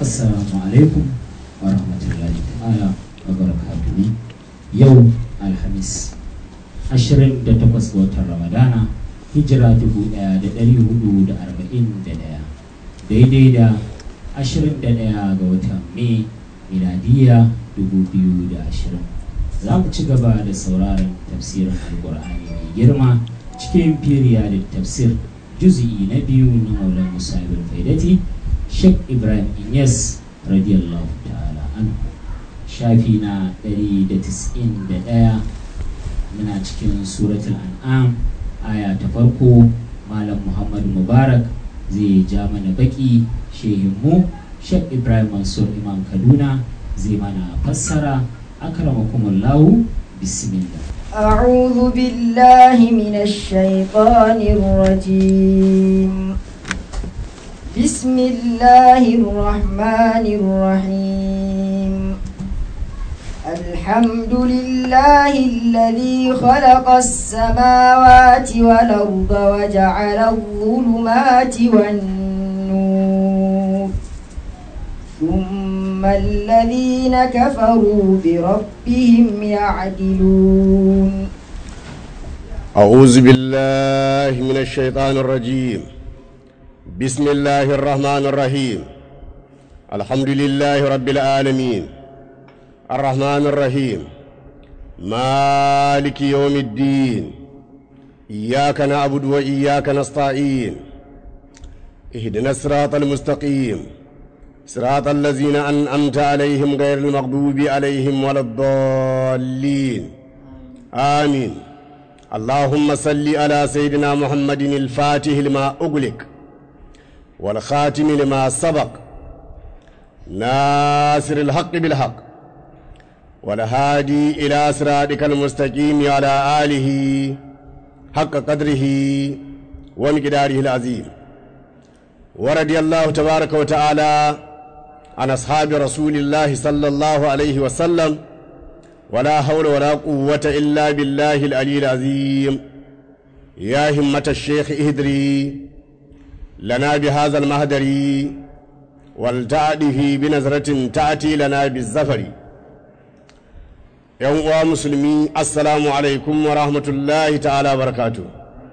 assalamu alaikum wa rahmatullahi ta'ala wa barakatuhu yau alhamis 28 ga watan ramadana hijira 1441 daidai da 21 ga watan mai miladiya 2020 za mu ci gaba da sauraron tafsirin alkur'ani mai girma cikin firiya da tafsir juzi'i na biyu na maulan musa ibn faidati sheikh ibrahim inyas radiyallahu ta'ala an shafi na 191 muna cikin suratul an'am aya ta farko malam muhammad mubarak zai ja mana baki shehinmu sheikh ibrahim mansur imam kaduna zai mana fassara akramakumullahu bismillah أعوذ بالله من الشيطان الرجيم بسم الله الرحمن الرحيم الحمد لله الذي خلق السماوات والأرض وجعل الظلمات والنور ثم الذين كفروا بربهم يعدلون أعوذ بالله من الشيطان الرجيم بسم الله الرحمن الرحيم الحمد لله رب العالمين الرحمن الرحيم مالك يوم الدين إياك نعبد وإياك نستعين اهدنا الصراط المستقيم صراط الذين أنعمت عليهم غير المغضوب عليهم ولا الضالين آمين اللهم صل على سيدنا محمد الفاتح لما أغلق والخاتم لما سبق ناصر الحق بالحق والهادي إلى صراطك المستقيم على آله حق قدره ومقداره العظيم ورضي الله تبارك وتعالى عن أصحاب رسول الله صلى الله عليه وسلم ولا حول ولا قوة إلا بالله العلي العظيم يا همة الشيخ اهدري لنا بهذا المهدر والتعده بنظرة تأتي لنا بالزفر يوم مسلمي السلام عليكم ورحمة الله تعالى وبركاته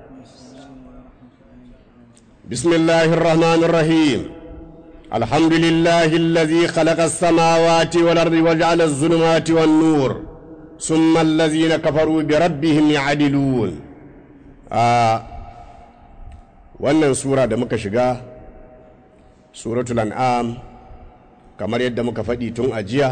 بسم الله الرحمن الرحيم الحمد لله الذي خلق السماوات والأرض وجعل الظلمات والنور ثم الذين كفروا بربهم يعدلون آه wannan sura da muka shiga suratul an'am kamar yadda muka faɗi tun a jiya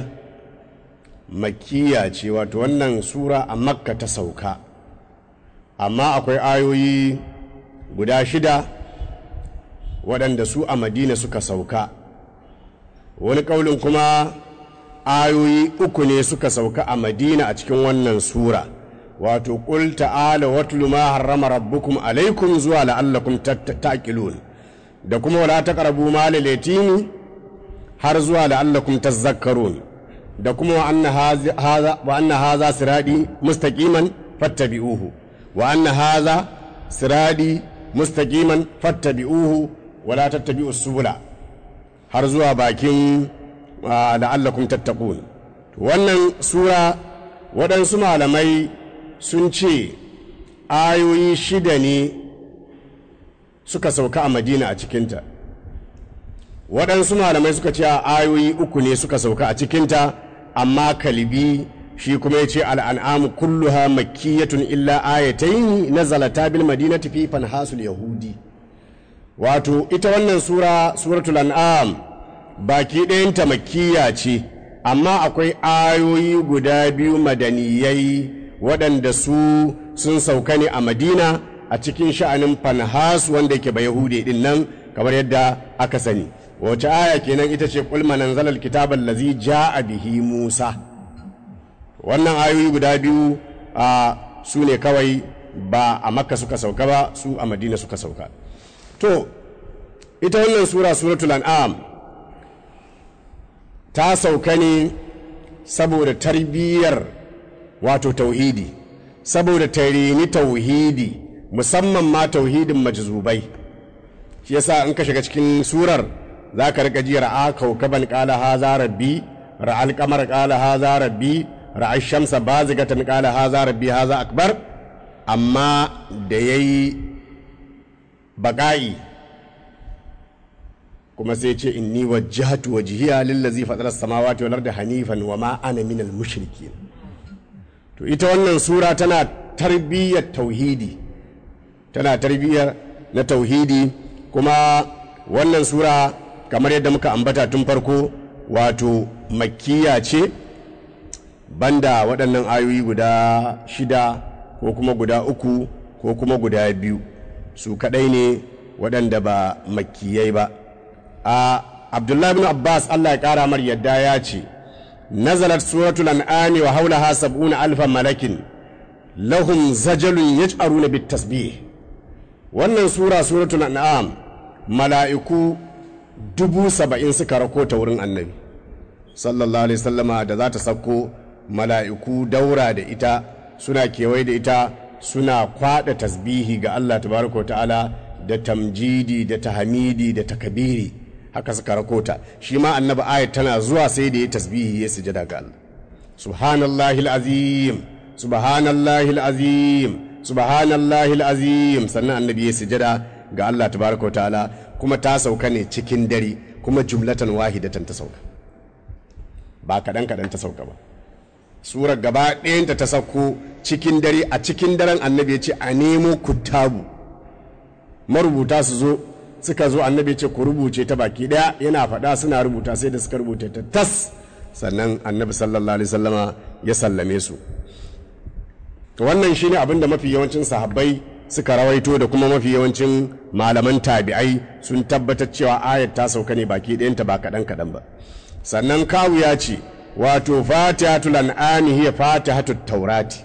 makkiya ce wato wannan sura a makka ta sauka amma akwai ayoyi guda shida waɗanda su a madina suka sauka wani ƙaunin kuma ayoyi uku ne suka sauka a madina a cikin wannan sura wato ƙul ta'ala watlu ma harrama rabbukum alaikum zuwa la'allakum taqilun da kuma wala taqrabu mal yatimi har zuwa la'allakum tazakkarun da kuma wa anna hadha wa anna hadha siradi mustaqiman fattabi'uhu wa anna hadha siradi mustaqiman fattabi'uhu wala tattabi'u subula har zuwa bakin la'allakum tattaqun wannan sura waɗansu malamai sun ce ayoyi shida ne suka sauka a madina a cikinta waɗansu malamai suka ce ayoyi uku ne suka sauka a cikinta amma kalibi shi kuma ya ce al'an'amu kulluha makkiyatun illa ayataini nazalata bil madinati fi fanhasul yahudi wato ita wannan sura suratul an'am baki ɗayanta makkiya ce amma akwai ayoyi guda biyu madaniyai waɗanda su sun sauka ne a madina a cikin sha'anin fanhas wanda yake ba yahudi din nan kamar yadda aka sani wace aya kenan ita ce kulma nan zalal kitaban lazi ja'a bihi musa wannan ayoyi guda biyu a su ne kawai ba a makka suka sauka ba su a madina suka sauka to ita wannan sura suratul an'am ta sauka ne saboda tarbiyyar wato tauhidi saboda tarini tauhidi musamman ma tauhidin majzubai shi yasa in ka shiga cikin surar za ka rika ji ra'a kaukaban qala haza rabbi ra'al qamar qala haza rabbi ra'a shamsa bazigatan qala haza rabbi haza akbar amma da yayi baqa'i kuma sai ce inni wajjahtu wajhiya lillazi fatara samawati wal ardi hanifan wa ma ana minal mushrikin to ita wannan sura tana tarbiyyar tauhidi tana tarbiyyar na tauhidi kuma wannan sura kamar yadda muka ambata tun farko wato makkiya ce banda waɗannan ayoyi guda shida ko kuma guda uku ko kuma guda biyu su kaɗai ne waɗanda ba makkiyai ba a abdullahi bin abbas allah ya ƙara mar yadda ya ce nazalat suratul an'ami wa haulaha sab'una alfa malakin lahum zajalun yaj'aruna bit tasbih wannan sura suratul an'am mala'iku dubu saba'in suka rako ta wurin annabi sallallahu alaihi sallama da za ta sauko mala'iku daura da ita suna kewaye da ita suna kwada tasbihi ga Allah tabaraka ta'ala da tamjidi da tahmidi da takabiri haka suka rako ta shi ma annabi ayat tana zuwa sai da ya tasbihi ya sujada ga Allah subhanallahi alazim subhanallahi alazim subhanallahi alazim sannan annabi ya sujada ga Allah tabaraka ta'ala kuma ta sauka ne cikin dare kuma jumlatan wahidatan ta sauka ba kaɗan kaɗan ta sauka ba surar gaba ɗayanta ta sauko cikin dare a cikin daren annabi ya ce a nemo kuttabu marubuta su zo suka zo annabi ya ce ku rubuce ta baki ɗaya yana faɗa suna rubuta sai da suka rubuta ta tas sannan annabi sallallahu alaihi sallama ya sallame su to wannan shine abin da mafi yawancin sahabbai suka rawaito da kuma mafi yawancin malaman tabi'ai sun tabbatar cewa ayat ta sauka ne baki ɗayanta ba kaɗan kaɗan ba sannan kawu ya ce wato fatihatul an'ami hiya fatihatut taurati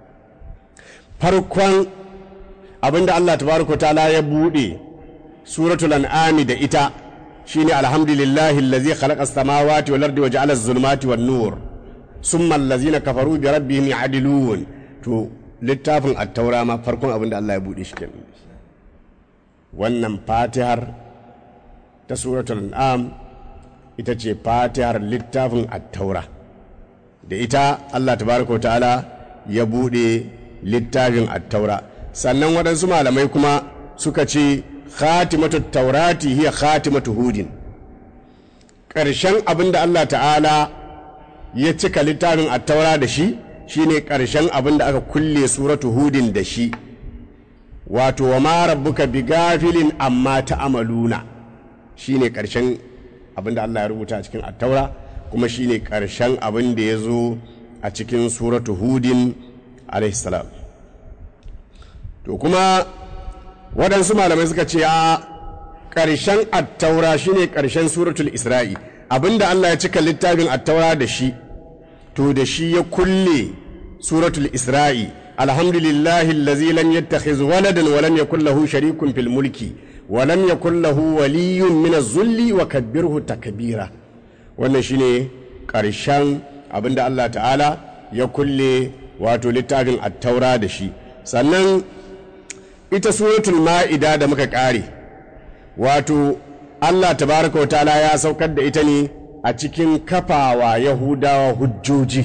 farkon abinda Allah tabaraka ta'ala ya bude suratul an'ami da ita shine alhamdulillahi allazi khalaqa as-samawati wal ardi wa ja'ala az-zulumati wan nur summa allazina kafaru bi rabbihim ya'dilun to littafin at-taura ma farkon abinda Allah ya bude shi kenan wannan fatihar ta suratul an'am ita ce fatihar littafin attaura da ita Allah tabaraka ta'ala ya bude littafin attaura sannan waɗansu malamai kuma suka ce khatimatu taurati hiya khatimatu hudin ƙarshen abin da Allah ta'ala ya cika littafin attaura da shi shine ƙarshen abin da aka kulle suratu hudin da shi wato wa ma rabbuka bi gafilin amma ta'amaluna shine ƙarshen abin da Allah ya rubuta a cikin attaura kuma shine ƙarshen abin da ya zo a cikin suratu hudin alaihissalam to kuma waɗansu malamai suka ce a ƙarshen attaura shine ƙarshen suratul isra'i abin da Allah ya cika littafin attaura da shi to da shi ya kulle suratul isra'i alhamdulillahi allazi lam yattakhiz waladan wa lam yakul lahu sharikun fil mulki ولم يكن له ولي من الذل وكبره تكبيرا wannan shine ƙarshen abinda Allah ta'ala ya kulle wato littafin attaura da shi sannan ita suratul ma'ida da muka ƙare wato Allah tabaraka wa ta'ala ya saukar da ita ne a cikin kafawa yahudawa hujjoji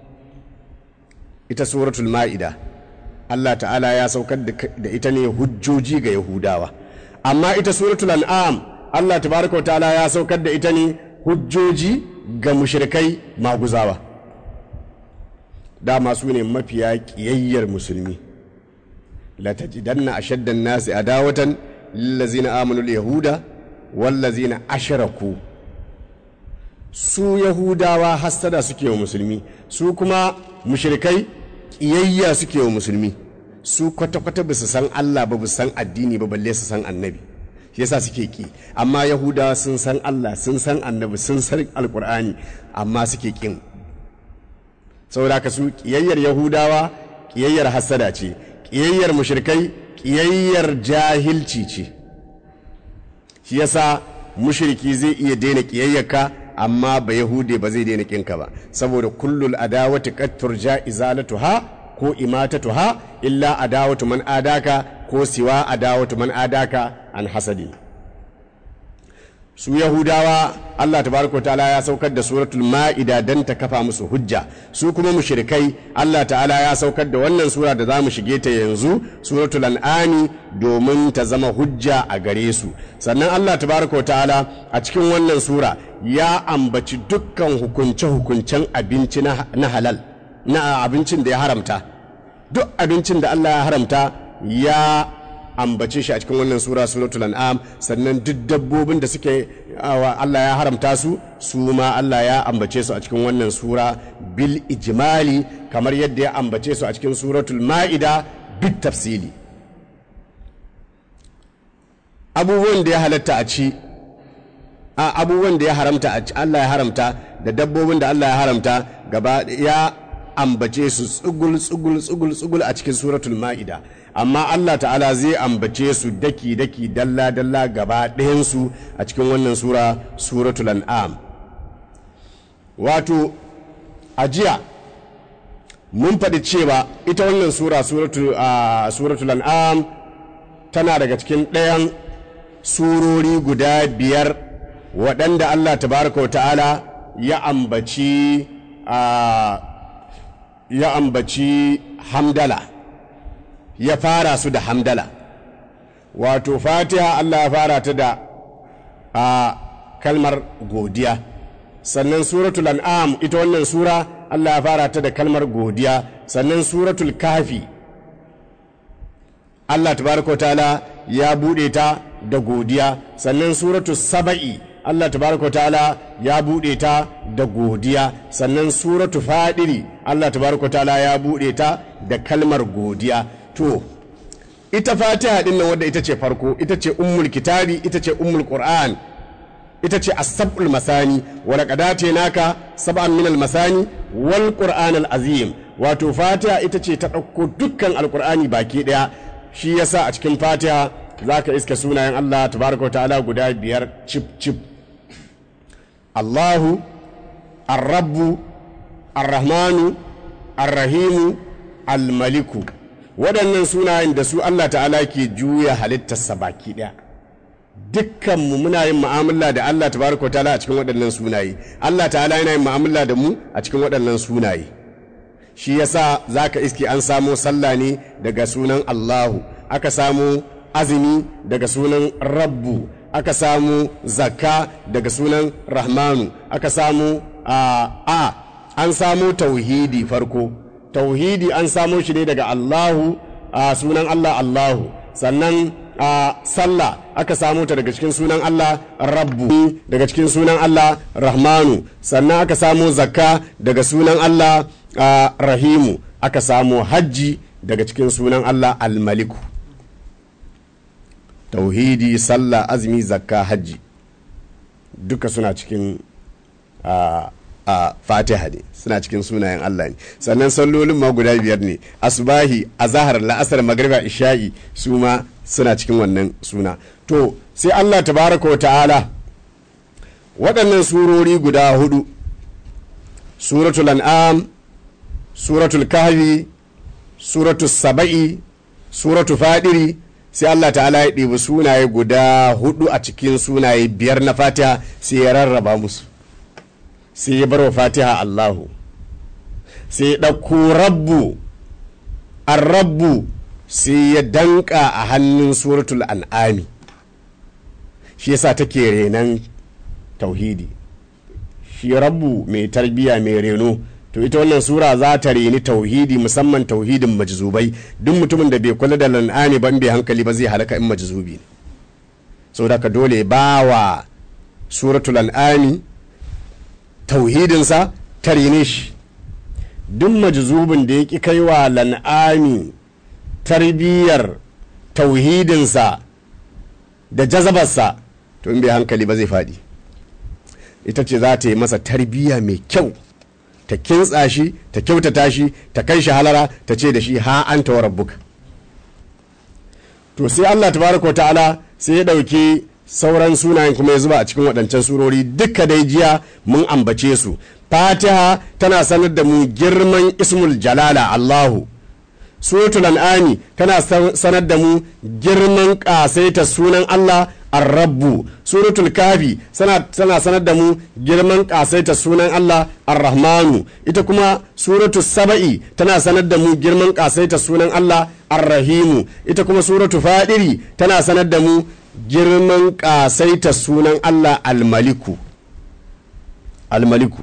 ita suratul ma'ida Allah ta'ala ya saukar da ita ne hujjoji ga yahudawa amma ita suratul an'am Allah tabaraka ta'ala ya saukar da ita ne hujjoji ga mushrikai maguzawa dama su ne mafiya kiyayyar musulmi la tajidanna ashaddan nasi adawatan lillazina amanu al-yahuda wallazina ashraku su yahudawa hassada suke wa musulmi su kuma mushrikai kiyayya suke wa musulmi su kwata-kwata ba su san Allah ba ba san addini ba balle su san annabi shi yasa suke ki amma yahudawa sun san Allah sun san annabi sun san alkur'ani amma suke kin saboda ka su kiyayyar yahudawa kiyayyar hasada ce kiyayyar mushrikai kiyayyar jahilci ce shi yasa mushriki zai iya daina kiyayyarka amma ba yahude ba zai daina kinka ba saboda kullul adawati qad turja izalatuha ko imatatuha illa adawatu man adaka ko siwa adawatu man adaka an hasadi su yahudawa Allah tabaraka ta'ala ya saukar da suratul ma'ida dan ta kafa musu hujja su kuma mushrikai Allah ta'ala ya saukar da wannan sura da za mu shige ta yanzu suratul an'ami domin ta zama hujja a gare su sannan Allah tabaraka ta'ala a cikin wannan sura ya ambaci dukkan hukunce-hukuncen abinci na halal na abincin da ya haramta duk abincin da Allah ya haramta ya ambace shi a cikin wannan sura suratul an'am sannan duk dabbobin da suke Allah ya haramta su su ma Allah ya ambace su a cikin wannan sura bil ijmali kamar yadda ya ambace su a cikin suratul ma'ida bit tafsili abubuwan da ya halatta a ci a abubuwan da ya haramta a ci Allah ya haramta da dabbobin da Allah ya haramta gaba ya ambace su tsugul tsugul tsugul tsugul a cikin suratul ma'ida amma Allah ta'ala zai ambace su daki daki dalla dalla gaba ɗayansu a cikin wannan sura suratul an'am wato ajiya mun faɗi cewa ita wannan sura suratul an'am tana daga cikin ɗayan surori guda biyar waɗanda Allah tabaraka wa ta'ala ya ambaci ya ambaci hamdala ya fara su da hamdala wato fatiha Allah ya fara ta da a kalmar godiya sannan suratul an'am ita wannan sura Allah ya fara ta da kalmar godiya sannan suratul kafi Allah tabaraka wa ta'ala ya bude ta da godiya sannan suratul saba'i Allah tabaraka ta'ala ya bude ta da godiya sannan suratu fadiri Allah tabaraka ta'ala ya bude ta da kalmar godiya to ita fatiha din nan wadda ita ce farko ita ce ummul kitabi ita ce ummul qur'an ita ce as-sab'ul masani wa laqad naka sab'an min al-masani wal qur'an al-azim wato fatiha ita ce ta dauko dukkan alqur'ani baki daya shi yasa a cikin fatiha zaka iske sunayen Allah tabaraka ta'ala guda biyar chip chip Allahu ar-rabbu ar-rahmanu ar-rahimu al-maliku waɗannan sunayen da su Allah ta'ala ke juya halittarsa baki ɗaya dukkanmu muna yin mu'amala da Allah tabaraka ta'ala a cikin waɗannan sunaye Allah ta'ala yana yin mu'amala da mu a cikin waɗannan sunaye shi yasa zaka iske an samo sallah ne daga sunan Allahu aka samo azumi daga sunan rabbu aka samu zakka daga sunan rahmanu aka samu a a an samu tauhidi farko tauhidi an samo shi ne daga Allahu a sunan Allah Allahu sannan a sallah aka samu ta daga cikin sunan Allah rabbu daga cikin sunan Allah rahmanu sannan aka samu zakka daga sunan Allah rahimu aka samu hajji daga cikin sunan Allah almaliku tauhidi sallah azumi zakka hajji duka suna cikin a fatiha ne suna cikin sunayen Allah ne sannan sallolin ma guda biyar ne asbahi azahar la'asar magriba isha'i su ma suna cikin wannan suna to sai Allah tabaraka wa ta'ala waɗannan surori guda hudu suratul an'am suratul kahfi suratul saba'i suratul fadiri sai Allah ta'ala ya ɗebi sunaye guda hudu a cikin sunaye biyar na fatiha sai ya rarraba musu sai ya bar wa fatiha Allahu sai ya ɗauko rabbu rabbu sai ya danka a hannun suratul an'ami shi yasa take renan tauhidi shi rabbu mai tarbiya mai reno to ita wannan sura za ta reni tauhidi musamman tauhidin majzubai duk mutumin da bai kula da lan'ani ban bai hankali ba zai halaka in majzubi ne saboda ka dole ba wa suratul an'ami tauhidinsa ta rene shi duk majzubin da ya ƙi kai wa lan'ami tarbiyyar tauhidinsa da jazabarsa to in bai hankali ba zai faɗi ita ce za ta yi masa tarbiyya mai kyau ta kintsa shi ta kyautata shi ta kai shi halara ta ce da shi ha an ta rabbuka to sai Allah tabaraka ta'ala sai ya ɗauki sauran sunayen kuma ya zuba a cikin waɗancan surori duka dai jiya mun ambace su fatiha tana sanar da mu girman ismul jalala allahu suratul an'ami tana sanar da mu girman ƙasaita sunan allah ar-rabbu suratul kafi tana sanar da mu girman kasaita sunan Allah ar-rahmanu ita kuma suratul saba'i tana sanar da mu girman kasaita sunan Allah ar-rahimu ita kuma suratul fadiri tana sanar da mu girman kasaita sunan Allah al-maliku al-maliku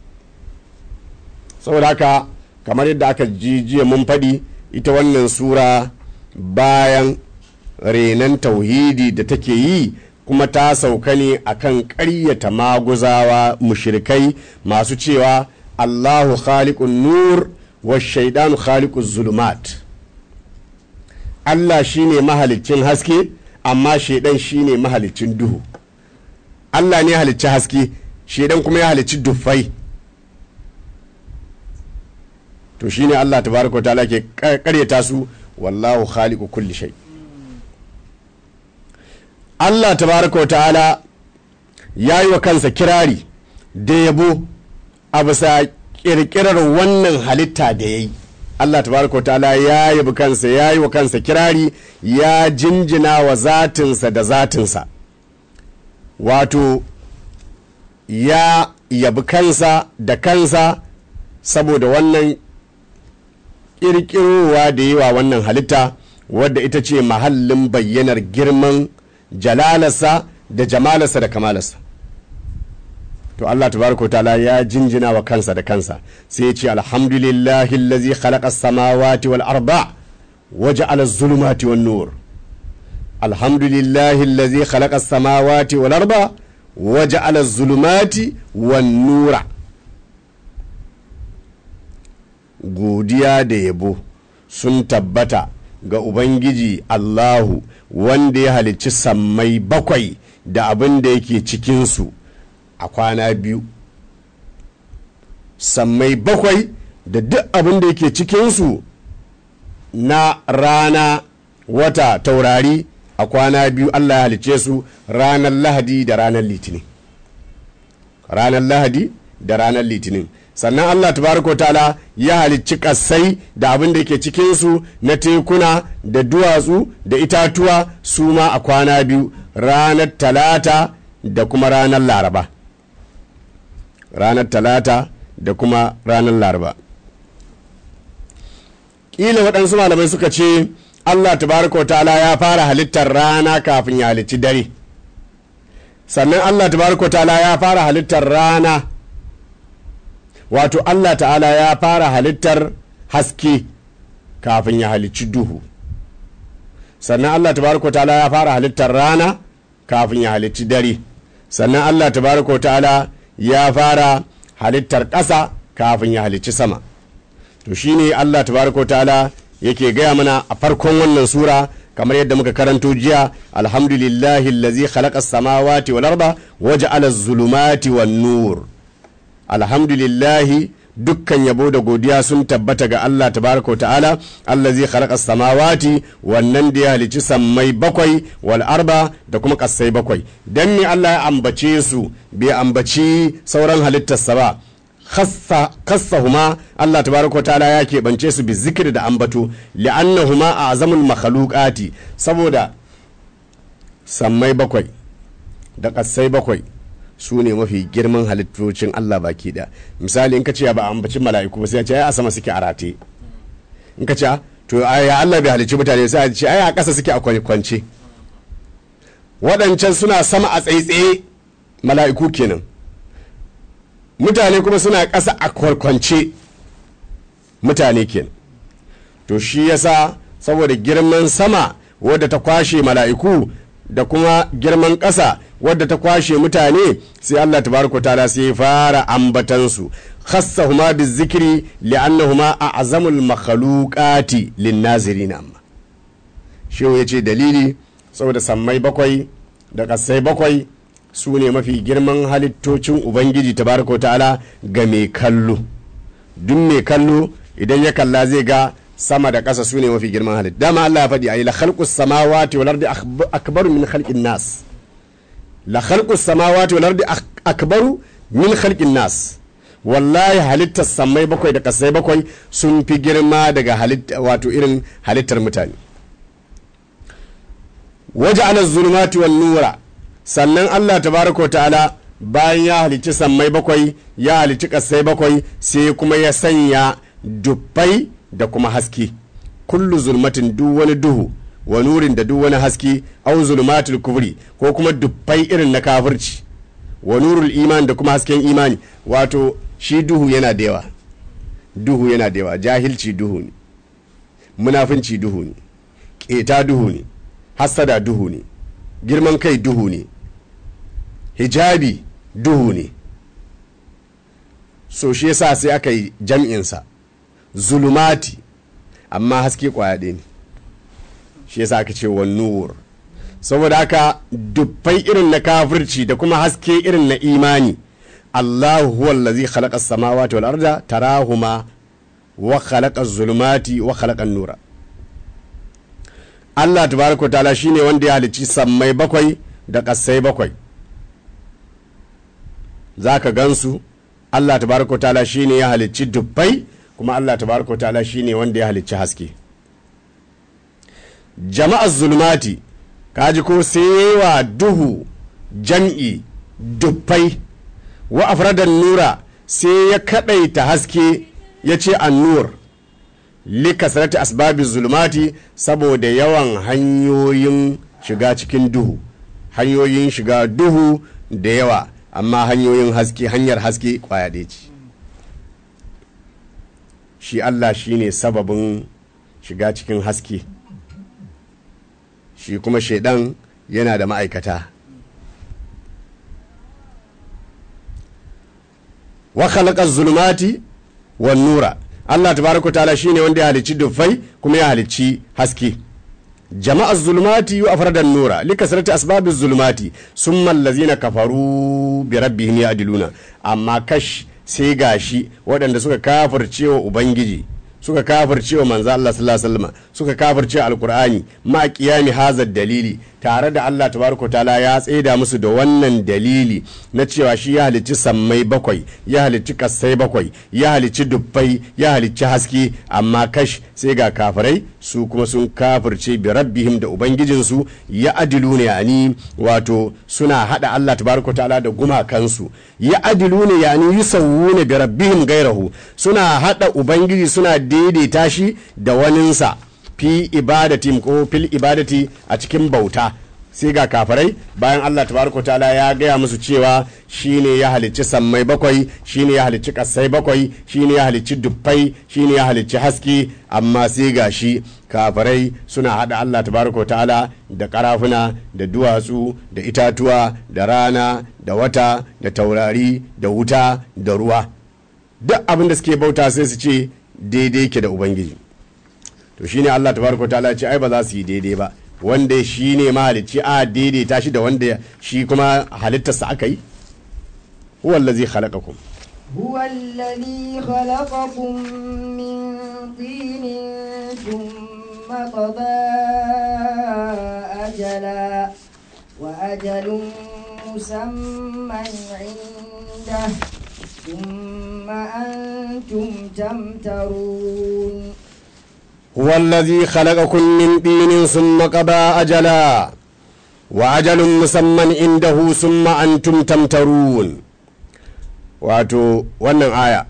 saboda haka kamar yadda aka ji jiya mun faɗi ita wannan sura bayan renon tauhidi da take yi kuma ta sauka ne akan ƙaryata maguzawa mushrikai masu cewa allahu khaliqun nur wa shaidanu khaliqun zulumat allah shine mahalicin haske amma shaidan shine mahalicin duhu allah ne halicci haske shaidan kuma ya halicci dufai to shine Allah tabaraka ta'ala ke karyata su wallahu khaliqu kulli shay Allah tabaraka ta'ala ya yi wa kansa kirari da yabo a bisa kirkirar wannan halitta da ya yi Allah tabaraka ta'ala ya yabi kansa ya yi wa kansa kirari ya jinjina wa zatinsa da zatinsa wato ya yabi kansa da kansa saboda wannan ƙirƙirowa da yi wa wannan halitta wadda ita ce mahallin bayyanar girman jalalarsa da jamalarsa da kamalarsa to Allah tabaraka ta'ala ya jinjina wa kansa da kansa sai ya ce alhamdulillahi allazi khalaqa samawati wal arda wa ja'ala az-zulumati wan nur alhamdulillahi allazi khalaqa samawati wal arda wa ja'ala az-zulumati wan nura godiya da yabo sun tabbata ga Ubangiji Allahu wanda ya halicci sammai bakwai da abin da yake cikinsu a kwana biyu. Sammai bakwai da duk abin da yake cikinsu na rana wata taurari a kwana biyu Allah ya halicce su ranar Lahadi da ranar Litinin. Ranar Lahadi da ranar Litinin. sannan Allah tabaraka ta'ala ya halicci kassai da abin da ke cikinsu na tekuna da duwatsu da itatuwa su ma a kwana biyu ranar talata da kuma ranar laraba ranar talata da kuma ranar laraba ƙila waɗansu malamai suka ce Allah tabaraka ta'ala ya fara halittar rana kafin ya halicci dare sannan Allah tabaraka ta'ala ya fara halittar rana wato Allah ta'ala ya fara halittar haske kafin ya halicci duhu sannan Allah tabaraka ta'ala ya fara halittar rana kafin ya halicci dare sannan Allah tabaraka ta'ala ya fara halittar ƙasa kafin ya halicci sama to shine Allah tabaraka ta'ala yake gaya mana a farkon wannan sura kamar yadda muka karanto jiya alhamdulillahi allazi khalaqa as-samawati wal arda waja'ala az-zulumati wan-nur alhamdulillahi dukkan yabo da godiya sun tabbata ga Allah tabaraka wa ta'ala Allah zai khalaqa samawati wannan da ya halici sammai bakwai wal arba da kuma kassai bakwai dan me Allah ya ambace su bai ambaci sauran halittarsa ba khassahuma Allah tabaraka wa ta'ala ya keɓance su bi zikiri da ambato li'annahuma a azamul makhluqati saboda sammai bakwai da kassai bakwai su ne mafi girman halittocin Allah baki da misali in ka ce ba a ambacin mala'iku ba sai ce ai a sama suke a rate in ka ce to ya Allah bai halicci mutane sai a ce ai a ƙasa suke a kwance waɗancan suna sama a tsaitsaye mala'iku kenan mutane kuma suna ƙasa a kwarkwance mutane kenan to shi yasa saboda girman sama wadda ta kwashe mala'iku da kuma girman ƙasa wadda ta kwashe mutane sai Allah tabaraka ta'ala sai ya fara ambatansu khassahuma bizikri li'annahuma a'zamul makhluqati lin-nazirin amma shehu yace dalili saboda sammai bakwai da kasai bakwai su ne mafi girman halittocin ubangiji tabaraka ta'ala ga mai kallo duk mai kallo idan ya kalla zai ga sama da ƙasa su ne mafi girman halitta dama Allah ya faɗi ayi la khalqus samawati wal ardi akbaru min khalqin nas la khalqus samawati wal ardi akbaru min khalqin nas wallahi halittar samai bakwai da kasai bakwai sun fi girma daga halitta wato irin halittar mutane waje ala zulumati wal nura sannan Allah tabaraka wa ta'ala bayan ya halicci sammai bakwai ya halicci ƙasai bakwai sai kuma ya sanya dubbai da kuma haske kullu zulmatin duk wani duhu wa nurin da duk wani haske au zulmatul kufri ko kuma dubbai irin na kafirci wa nurul iman da kuma hasken imani wato shi duhu yana da yawa duhu yana da yawa jahilci duhu ne munafinci duhu ne ƙeta duhu ne hassada duhu ne girman kai duhu ne hijabi duhu ne so shi yasa sai aka yi jam'insa zulumati amma haske kwaya ɗaya ne shi yasa aka ce wan nur saboda haka dubbai irin na kafirci da kuma haske irin na imani Allahu huwa allazi khalaqa as-samawati wal arda tarahuma wa khalaqa az-zulumati wa khalaqa an-nura Allah tabaraka ta'ala shine wanda ya halicci sammai bakwai da ƙasai bakwai zaka gansu Allah tabaraka ta'ala shine ya halicci dubbai kuma Allah tabaraka ta'ala shine wanda ya halicci haske jama'ar zulmati kaji ko wa duhu jam'i dubbai wa afradan nura sai ya kadaita haske ya ce annur likasarati asbabi zulmati saboda yawan hanyoyin shiga cikin duhu hanyoyin shiga duhu da yawa amma hanyoyin haske hanyar haske kwaya ɗaya ce shi Allah shi ne sababin shiga cikin haske shi kuma shaidan yana da ma'aikata wa khalaqa zulumati wan nura Allah tabaraka ta'ala shine wanda ya halicci dufai kuma ya halicci haske jama'a zulumati wa afradan nura likasrati asbabi zulumati summa allazina kafaru bi rabbihim ya'diluna amma kash sai gashi waɗanda suka kafircewa ubangiji suka kafircewa manzo Allah sallallahu alaihi wasallam suka kafirce alqur'ani ma qiyami hazar dalili tare da Allah tabaraka taala ya tsaida musu da wannan dalili na cewa shi ya halicci sammai bakwai ya halicci kassai bakwai ya halicci dubbai ya halicci haske amma kash sai ga kafirai su kuma sun kafirce bi rabbihim da ubangijinsu ya adilu ne yani wato suna hada Allah tabaraka taala da gumakansu ya adilu ne yani yusawwuna bi rabbihim gairahu suna hada ubangiji suna daidaita shi da waninsa fi ibadati ko fil ibadati a cikin bauta sai ga kafirai bayan Allah tabaraka ta'ala ya gaya musu cewa shine ya halicci sammai bakwai shine ya halicci kasai bakwai shine ya halicci dubbai shine ya halicci haske amma sai ga shi kafirai suna hada Allah tabaraka ta'ala da karafuna da duwatsu da itatuwa da rana da wata da taurari da wuta da ruwa duk abin da suke bauta sai su ce daidai ke da ubangiji to shine Allah tabaraka ta'ala ce ai ba za su yi daidai ba wanda shi ne mahalicci a daidaita shi da wanda shi kuma halittarsa aka yi huwa allazi khalaqakum هو الذي خلقكم من طين ثم قضى أجلا وأجل مسمى عنده ثم أنتم تمترون هو الذي خلقكم من طين ثم قضى أجلا وأجل مسمى عنده ثم أنتم تمترون wato wannan aya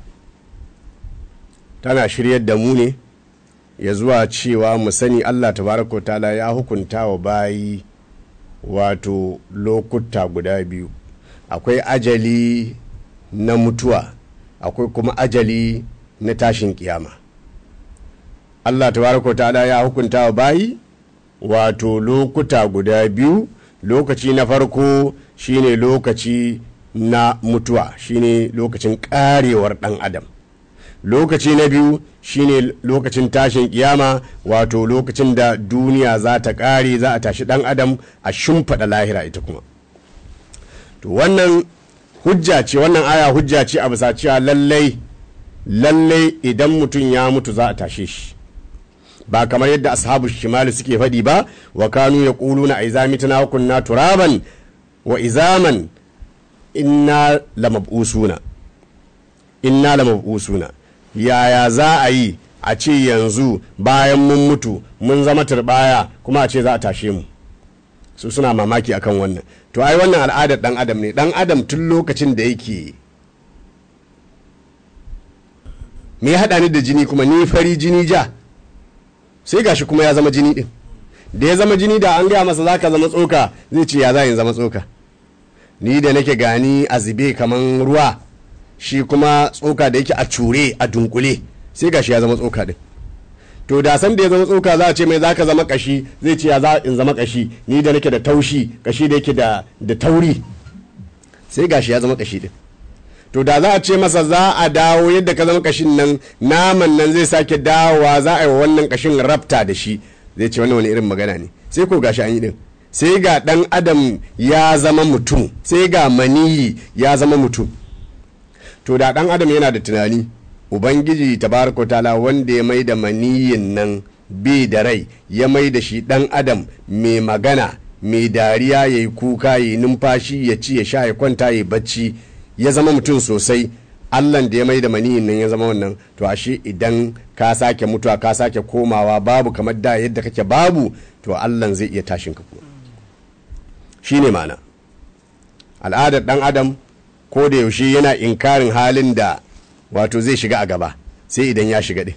tana shiryar da mu ne ya zuwa cewa mu sani Allah tabaraka ta'ala ya hukunta wa bayi wato lokuta guda biyu akwai ajali na mutuwa akwai kuma ajali na tashin kiyama Allah tabaraka ta'ala ya hukunta wa bayi wato lokuta guda biyu lokaci na farko shine lokaci na mutuwa shine lokacin karewar dan adam lokaci na biyu shine lokacin tashin kiyama wato lokacin da duniya za ta kare za a tashi dan adam a shimfiɗa lahira ita kuma to wannan hujja ce wannan aya hujja ce a bisa cewa lallai lallai idan mutum ya mutu za a tashe shi ba kamar yadda ashabu shimali suke faɗi ba wa kanu ya ƙulu na aizamituna wa kunna turaban wa izaman inna lamab'usuna inna lamab'usuna yaya za a yi a ce yanzu bayan mun mutu mun zama turbaya kuma a ce za a tashe mu su suna mamaki akan wannan to ai wannan al'adar dan adam ne dan adam tun lokacin da yake me ya haɗa ni da jini kuma ni fari jini ja sai gashi kuma ya zama jini din da ya zama jini da an gaya masa za ka zama tsoka zai ce ya za in zama tsoka ni da nake gani a zube kaman ruwa shi kuma tsoka da yake a cure a dunkule sai gashi ya zama tsoka din to da san da ya zama tsoka za a ce mai za ka zama kashi zai ce ya za in zama kashi ni da nake da taushi kashi da yake da da tauri sai gashi ya zama kashi din to da za a ce masa za a dawo yadda ka zama kashin nan naman nan zai sake dawowa za a yi wa wannan kashin rafta da shi zai ce wannan wani irin magana ne sai ko gashi an yi din sai ga dan adam ya zama mutum sai ga maniyi ya zama mutum to da dan adam yana da tunani ubangiji tabaraka ta'ala wanda ya mai da maniyin nan bi da rai ya mai da shi dan adam mai magana mai dariya ya yi kuka ya yi numfashi ya ci ya sha ya kwanta ya bacci ya zama mutum sosai allan da ya mai da maniyin nan ya zama wannan to ashe idan ka sake mutuwa ka sake komawa babu kamar da yadda kake babu to allan zai iya tashin ka kuma shine ma'ana al'adar dan adam ko da yaushe yana inkarin halin da wato zai shiga a gaba sai idan ya shiga din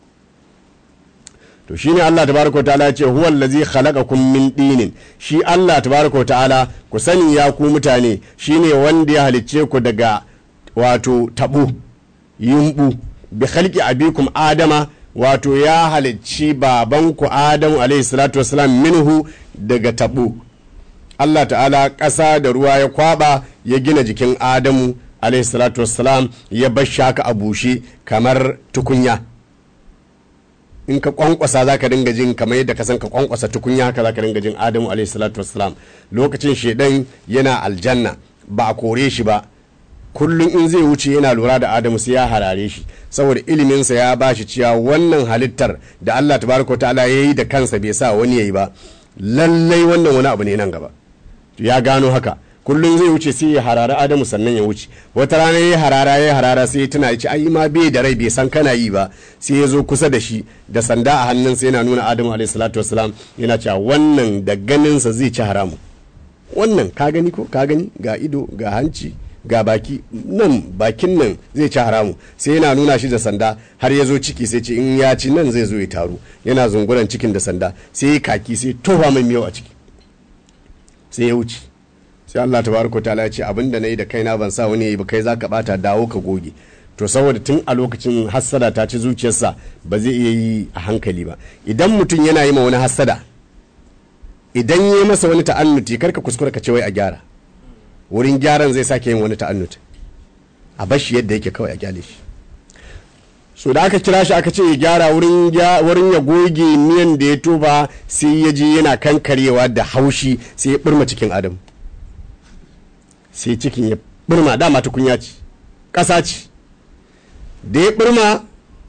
to shine Allah tabaraka wa ta'ala ya ce huwa allazi khalaqakum min dinin shi Allah tabaraka wa ta'ala ku sani ya ku mutane shine wanda ya halicce ku daga wato tabu yumbu bi khalqi abikum adama wato ya halicci babanku adamu alayhi salatu wassalam minhu daga tabu Allah ta'ala ƙasa da ruwa ya kwaba ya gina jikin adamu alayhi salatu wassalam ya bar shaka a bushe kamar tukunya in ka kwankwasa za ka dinga jin kamar yadda ka san ka kwankwasa tukunya haka za ka dinga jin adamu alayhi salatu wassalam lokacin shedan yana aljanna ba a kore shi ba kullum in zai wuce yana lura da adamu sai ya harare shi saboda iliminsa ya ba shi cewa wannan halittar da allah tabaraka ta'ala ya yi da kansa bai sa wani ya yi ba lallai wannan wani abu ne nan gaba ya gano haka kullum zai wuce sai ya harara adamu sannan ya wuce wata rana ya harara ya harara sai ya tuna ya ce ai ma bai da rai bai san kana yi ba sai ya zo kusa da shi da sanda a hannunsa yana nuna adamu alayhi salatu wasalam yana cewa wannan da ganinsa zai ci haramu wannan ka gani ko ka gani ga ido ga hanci ga baki nan bakin nan zai ci haramu sai yana nuna shi da sanda har ya zo ciki sai ce in ya ci nan zai zo ya taru yana zunguran cikin da sanda sai ya kaki sai tofa mai miyau a ciki sai ya wuce sai Allah tabaraka ta'ala ya ce abinda nayi da kaina ban sa wani yayi ba kai zaka bata dawo ka goge to saboda tun a lokacin hassada ta ci zuciyarsa ba zai iya yi a hankali ba idan mutum yana yi ma wani hassada idan yi masa wani ta'annuti karka kuskura ka ce wai a gyara wurin gyaran zai sake yin wani ta'annuti a bashi yadda yake kawai a gyale shi so da aka kira shi aka ce ya gyara wurin ya goge miyan da ya toba sai ya je yana kankarewa da haushi sai ya birma cikin adam sai cikin ya birma dama tukunya ce ƙasa ce da ya birma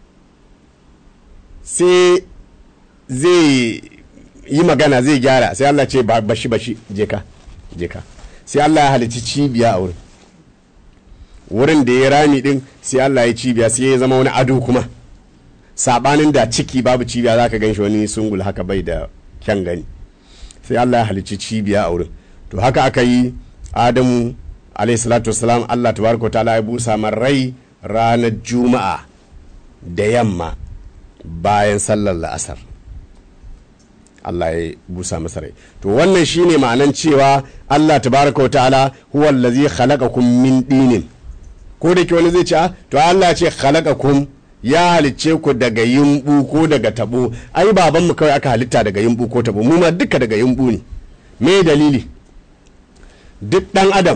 sai zai yi magana zai gyara sai Allah ce bashi bashi je ka je ka sai Allah ya halici cibiya a wurin wurin da ya rami din sai Allah ya cibiya sai ya zama wani ado kuma sabanin da ciki babu cibiya zaka gan shi wani sungul haka bai da kyan gani sai Allah ya halici cibiya a wurin to haka aka yi Adamu alayhi salatu wassalam Allah tabaraka ta'ala ya busa man rai ranar juma'a da yamma bayan sallar la'asar Allah ya busa masa rai to wannan shine ma'anan cewa Allah tabaraka ta'ala huwa allazi khalaqakum min dinin ko da ke wani zai ce to Allah ce khalaqakum ya halicce ku daga yumbu ko daga tabo ai baban mu kawai aka halitta daga yumbu ko tabo mu ma duka daga yumbu ne me dalili duk dan adam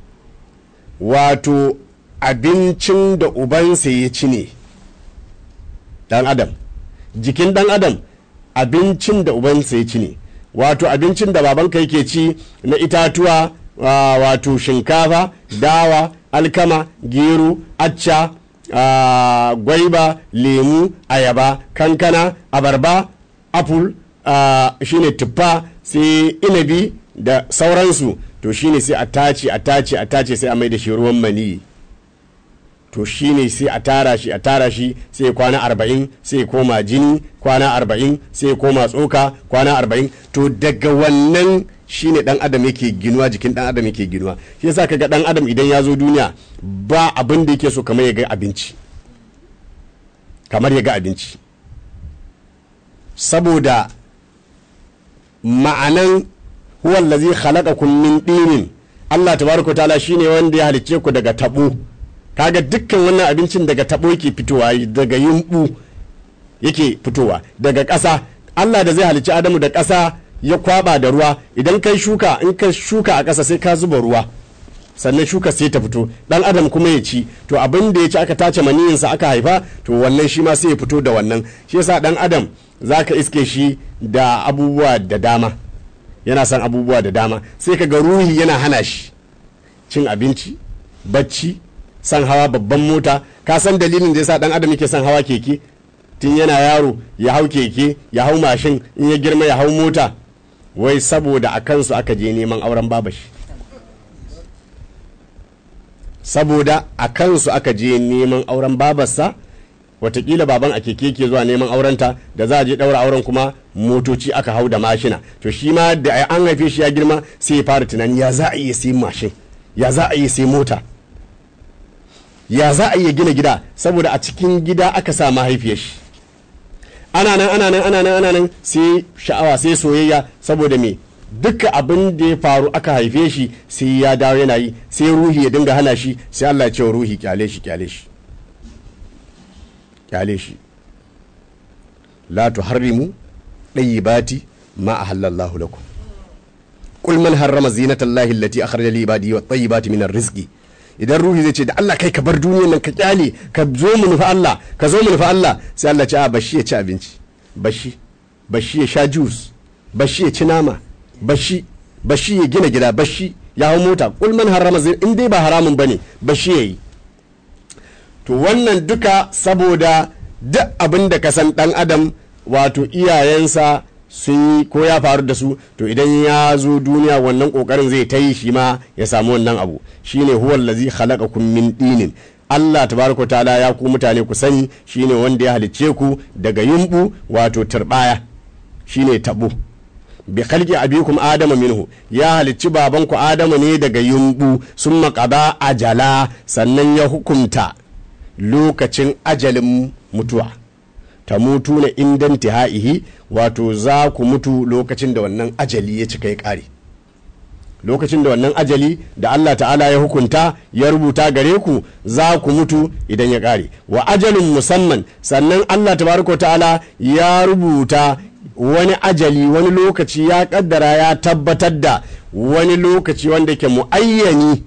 wato abincin da ubansa ya ci ne dan adam jikin dan adam abincin da ubansa ya ci ne wato abincin da babanka yake ci na itatuwa wato shinkafa dawa alkama gero acca gwaiba lemu ayaba kankana abarba apple shine tuffa sai inabi da sauransu to shine sai a tace a tace a tace sai a mai da shi ruwan maniyi to shine sai a tara shi a tara shi sai kwana arba'in sai koma jini kwana arba'in sai koma tsoka kwana arba'in to daga wannan shine dan adam yake ginuwa jikin dan adam yake ginuwa shi yasa kaga dan adam idan ya zo duniya ba abin da yake so kamar ya ga abinci kamar ya ga abinci saboda ma'anan huwa allazi khalaqakum min dinin Allah tabaraka ta'ala shine wanda ya halicce ku daga tabo kaga dukkan wannan abincin daga tabo yake fitowa daga yumbu yake fitowa daga ƙasa Allah da zai halicci Adamu da ƙasa ya kwaba da ruwa idan kai shuka in ka shuka a ƙasa sai ka zuba ruwa sannan shuka sai ta fito dan adam kuma ya ci to abin da ya ci aka tace maniyinsa aka haifa to wannan shi ma sai ya fito da wannan shi yasa dan adam zaka iske shi da abubuwa da dama yana son abubuwa da dama sai ka ga ruhi yana hana shi cin abinci bacci son hawa babban mota ka san dalilin da yasa dan adam yake son hawa keke tun yana yaro ya hau keke ya hau mashin in ya girma ya hau mota wai saboda a kansu aka je neman auren babashi saboda a kansu aka je neman auren babarsa watakila baban a keke ke zuwa neman aurenta da za a je daura auren kuma motoci aka hau da mashina to shi ma da an haife shi ya girma sai ya fara tunani ya za a iya sai mashin ya za a iya sai mota ya za a iya gina gida saboda a cikin gida aka sa mahaifiyar shi ana nan ana nan ana nan ana nan sai sha'awa sai soyayya saboda me duka abin da ya faru aka haife shi sai ya dawo yana yi sai ruhi ya dinga hana shi sai Allah ya ce ruhi kyale shi kyale shi kyale shi la tuharrimu dayyibati ma ahallallahu lakum qul man harrama zinatallahi allati akhraja li ibadihi wat tayyibati min rizqi idan ruhi zai ce da Allah kai ka bar duniyar nan ka kyale ka zo mu nufi Allah ka zo mu nufi Allah sai Allah ce a bashi ya ci abinci bashi bashi ya sha juice bashi ya ci nama bashi bashi ya gina gida bashi ya hau mota kul man harrama zai in dai ba haramun bane bashi yayi to wannan duka saboda duk abin da ka san dan adam wato iyayensa sun yi ko ya faru da su to idan ya zo duniya wannan kokarin zai ta yi shi ma ya samu wannan abu shine huwal ladzi khalaqakum min dinin Allah tabaraka ta'ala ya ku mutane ku sani shine wanda ya halicce ku daga yumbu wato turbaya shine tabo bi khalqi abikum adama minhu ya halicci babanku adama ne daga yumbu summa qada ajala sannan ya hukunta lokacin ajalin mutuwa ta mutu na indan tihaihi wato za ku mutu lokacin da wannan ajali ya cika ya ƙare lokacin da wannan ajali da Allah ta'ala ya hukunta ya rubuta gare ku za ku mutu idan ya ƙare wa ajalin musamman sannan Allah tabaraka ta'ala ya rubuta wani ajali wani lokaci ya kaddara ya tabbatar da wani lokaci wanda ke muayyani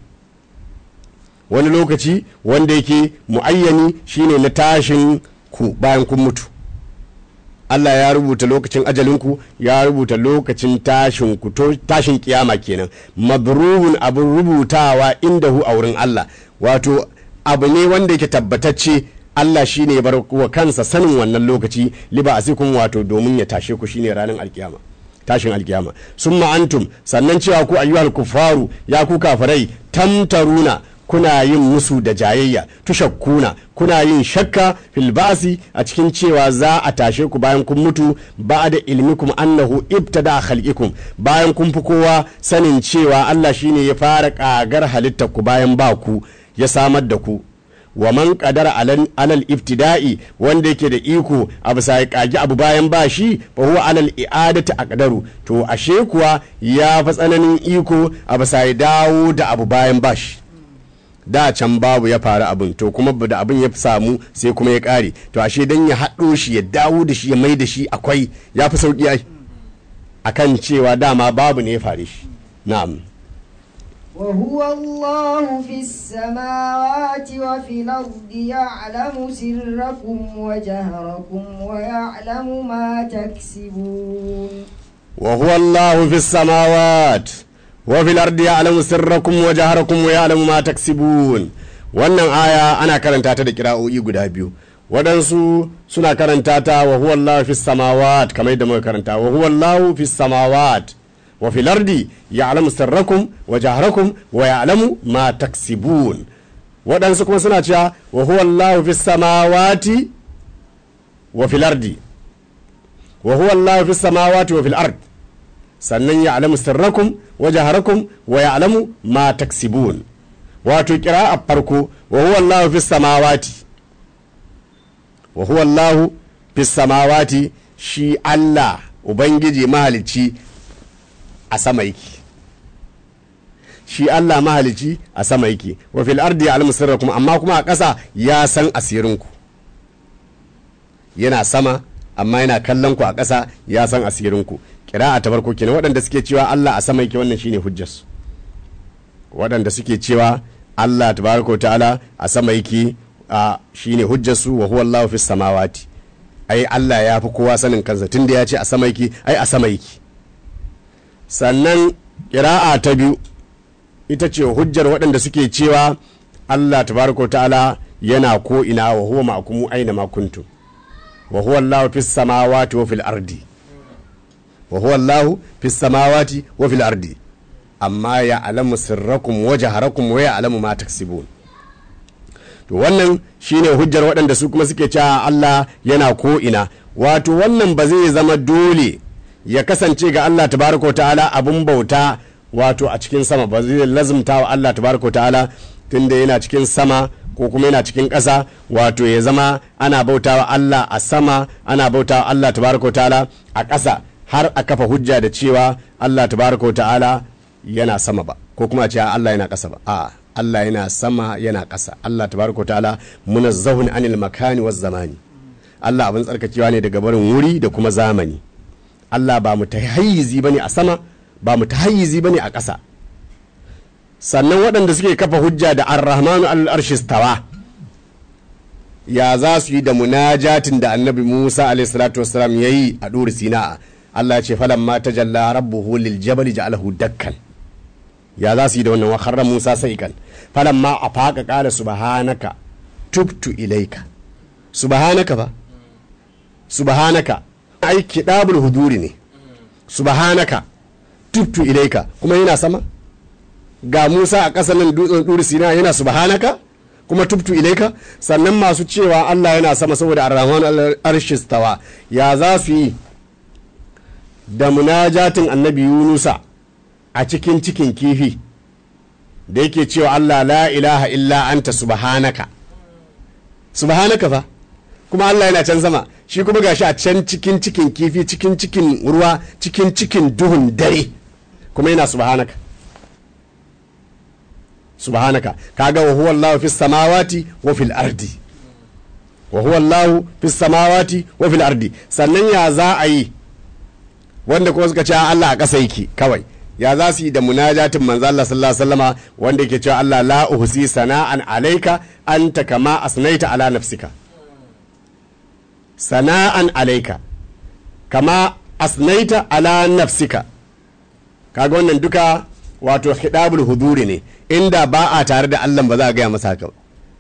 wani lokaci wanda yake muayyani shine na tashin ku bayan kun mutu Allah ya rubuta lokacin ajalinku ya rubuta lokacin tashin ku tashin kiyama kenan mabruhun abin rubutawa indahu a wurin Allah wato abu ne wanda yake tabbatacce Allah shine ya bar wa kansa sanin wannan lokaci liba asikum wato domin ya tashe ku shine ranar alkiyama tashin alkiyama summa antum sannan cewa ku ayyuhal kufaru ya ku kafirai tamtaruna kuna yin musu da jayayya tushakkuna kuna yin shakka fil ba'si a cikin cewa za a tashe ku bayan kun mutu ba da ilmikum annahu ibtada khalqikum bayan kun fi kowa sanin cewa Allah shine ya fara kagar halittar ku bayan ba ku ya samar da ku wa man qadara alal ibtida'i wanda yake da iko a bisa ya kagi abu bayan ba shi fa huwa alal i'adati aqdaru to ashe kuwa ya fa tsananin iko a bisa ya dawo da abu bayan ba shi da can babu ya faru abin to kuma da abin ya samu sai kuma ya kare to ashe dan ya haɗo shi ya dawo da shi ya mai da shi akwai ya fi sauƙi ai akan cewa dama babu ne ya fare shi na'am وهو الله في السماوات وفي الأرض يعلم سركم وجهركم ويعلم ما تكسبون وهو الله في السماوات وفي الأرض يعلم سركم وجهركم ويعلم ما تكسبون wannan aya ana karanta ta da kira'o'i guda biyu waɗansu suna karanta ta wa huwa Allah fi samawat kamar yadda muka karanta wa huwa Allah fi samawat wa fil ardi ya'lamu sirrakum wa jahrakum wa ya'lamu ma taksibun waɗansu kuma suna cewa wa huwa Allah fi samawati wa fil ardi wa huwa Allah fi samawati wa fil ardi sannan ya alamu sirrakum wa jaharakum wa ya alamu ma taksibun wato kira a farko wa huwa Allahu fis samawati wa huwa Allahu fis samawati shi Allah ubangiji mahalicci a sama yake shi Allah mahalicci a sama yake wa fil ardi ya'lamu sirrakum amma kuma a ƙasa ya san asirinku yana sama amma yana kallon ku a ƙasa ya san asirinku kira'a ta farko kenan waɗanda suke cewa Allah a sama yake wannan shine hujjarsu waɗanda suke cewa Allah tabaraka ta'ala a sama yake a shine hujjarsu wa huwa Allahu fis samawati ai Allah ya fi kowa sanin kansa tunda ya ce a sama yake ai a sama yake sannan kira'a ta biyu ita ce hujjar waɗanda suke cewa Allah tabaraka ta'ala yana ko ina wa huwa ma'akumu aina ma kuntum wa huwa Allahu fis samawati wa fil ardi wa huwa Allahu fis samawati wa fil ardi amma ya alamu sirrakum wa jaharakum wa ya alamu ma taksibun to wannan shine hujjar waɗanda su kuma suke cewa Allah yana ko ina wato wannan ba zai zama dole ya kasance ga Allah tabaraka wa ta'ala abun bauta wato a cikin sama ba zai lazumta wa Allah tabaraka wa ta'ala tunda yana cikin sama ko kuma yana cikin ƙasa wato ya zama ana bautawa Allah a sama ana bautawa Allah tabaraka wa ta'ala a ƙasa har a kafa hujja da cewa Allah tabaraka wa ta'ala yana sama ba ko kuma a ce Allah yana ƙasa ba a Allah yana sama yana ƙasa Allah tabaraka wa ta'ala munazzahun anil makani waz zamani Allah abin tsarkakewa ne daga barin wuri da kuma zamani Allah ba mu tahayyizi bane a sama ba mu tahayyizi bane a ƙasa sannan waɗanda suke kafa hujja da ar-rahmanu al-arshistawa ya za su yi da munajatin da annabi Musa alayhi salatu wassalam yayi a duri Sina'a Allah ya ce falamma tajalla rabbuhu lil jabal ja'alahu dakkan ya za su yi da wannan wa kharra Musa saikan falamma afaqa qala subhanaka tubtu ilaika subhanaka ba subhanaka ai kidabul huduri ne subhanaka tubtu ilaika kuma yana sama ga Musa a ƙasa nan dutsen ɗuri Sina yana subhanaka kuma tubtu ilaika sannan masu cewa Allah yana sama saboda ar-rahman arshistawa ya za su yi da munajatin annabi Yunusa a cikin cikin kifi da yake cewa Allah la ilaha illa anta subhanaka subhanaka fa kuma Allah yana can sama shi kuma gashi a can cikin cikin kifi cikin cikin ruwa cikin cikin duhun dare kuma yana subhanaka subhanaka kaga wa huwa Allahu fis samawati wa fil ardi wa huwa Allahu fis samawati wa fil ardi sannan ya za a yi wanda kuma suka ce Allah a ƙasa yake kawai ya za su yi da munajatin manzo Allah sallallahu alaihi wasallama wanda yake cewa Allah la uhsi sana'an alayka anta kama asnaita ala nafsika sana'an alayka kama asnaita ala nafsika kaga wannan duka wato hidabul huduri ne inda ba a tare da Allah ba za a gaya masa haka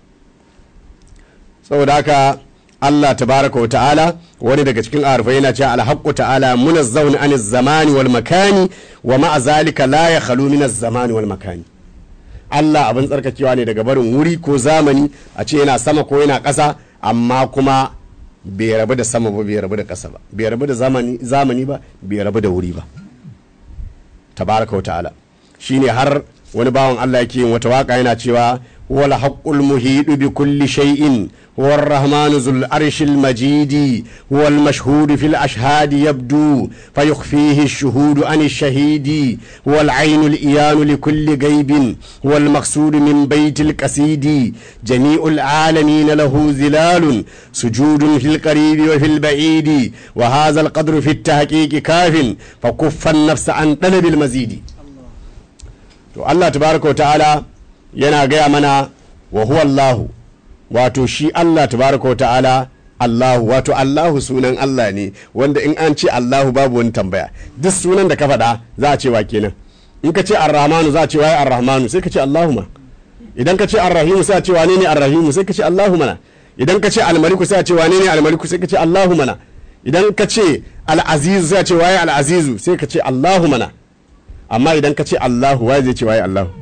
saboda haka Allah tabaraka wa ta'ala wani daga cikin arifai yana cewa alhaqqu ta'ala munazzahun an zamani wal makani wa ma'a zalika la yakhlu min zamani wal makani Allah abin tsarkakewa ne daga barin wuri ko zamani a ce yana sama ko yana ƙasa amma kuma bai rabu da sama ba bai rabu da ƙasa ba bai rabu da zamani zamani ba bai rabu da wuri ba tabaraka wa ta'ala shine har wani bawan Allah yake yin wata waka yana cewa wal haqqul muhidu bi kulli shay'in huwa ar-rahmanu zul arshil majidi huwa al-mashhud fil ashhad yabdu fayukhfihi ash-shuhud an ash-shahidi huwa al-ayn al-iyan li kulli ghaibin huwa al-maqsud min bayt al-qasidi jami'u al-alamin lahu zilalun sujudun fil qarib wa fil ba'id wa hadha al-qadru fi at-tahqiq kafin fakuffa an-nafs an talab al-mazidi to Allah tabaraka wa ta'ala yana gaya mana wa huwa Allahu wato shi Allah tabaraka wa ta'ala Allahu wato Allahu sunan Allah ne wanda in an ce Allahu babu wani tambaya duk sunan da ka faɗa za a ce wa kenan in ka ce Ar-Rahmanu za a ce waye Ar-Rahmanu sai ka ce Allahu ma idan ka ce Ar-Rahimu sai a ce wane ne Ar-Rahimu sai ka ce Allahu mana idan ka ce Al-Maliku sai a ce wane ne Al-Maliku sai ka ce Allahu mana idan ka ce Al-Azizu sai a ce waye Al-Azizu sai ka ce Allahu mana amma idan ka ce Allahu waye zai ce waye Allahu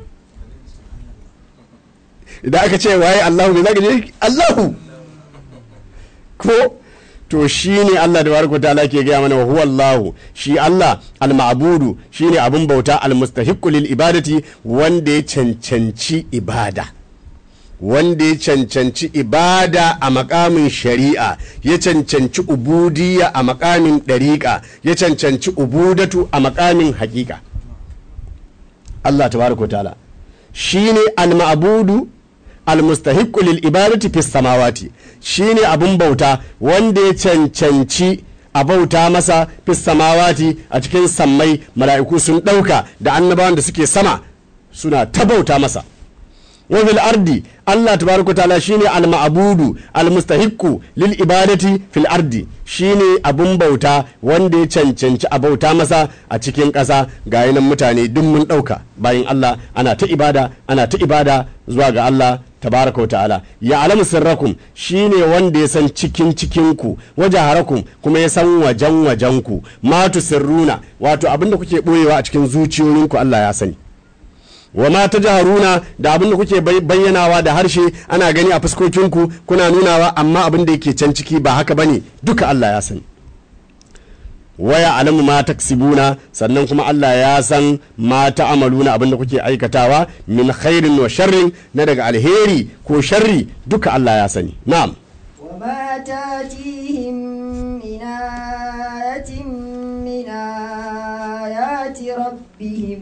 idan aka ce waye Allahu ne zaka je Allahu ko to shi ne Allah da baraka ta'ala ke gaya mana wa huwa Allah shi Allah al-ma'budu shine abun bauta al-mustahiqqu lil ibadati wanda ya cancanci ibada wanda ya cancanci ibada a makamin shari'a ya cancanci ubudiyya a makamin ɗariƙa ya cancanci ubudatu a makamin haƙiƙa Allah tabaraka ta'ala shine al-ma'budu al-mustahiqqu lil ibadati fis samawati shine abun bauta wanda ya cancanci a bauta masa fis samawati a cikin sammai mala'iku sun ɗauka da annabawan da suke sama suna ta bauta masa wa fil ardi Allah tabaraka ta'ala shine al-ma'budu al-mustahiqqu lil ibadati fil ardi shine abun bauta wanda ya cancanci a bauta masa a cikin ƙasa ga yanan mutane duk mun ɗauka bayan Allah ana ta ibada ana ta ibada zuwa ga Allah tabaraka ta'ala ya alamu sirrakum shine wanda ya san cikin cikinku waje harakum kuma ya san wajen wajenku matu sirruna wato abinda kuke boyewa a cikin zuciyoyinku Allah ya sani wa ma ta jaharuna da abinda kuke bayyanawa da harshe ana gani a fuskokinku kuna nunawa amma abin da yake can ciki ba haka bane duka Allah ya sani waya alamu ma taksibuna sannan kuma Allah ya san ma ta'amaluna abinda kuke aikatawa min khairin wa sharrin na daga alheri ko sharri duka Allah ya sani na'am وما تاتيهم من آية من آيات ربهم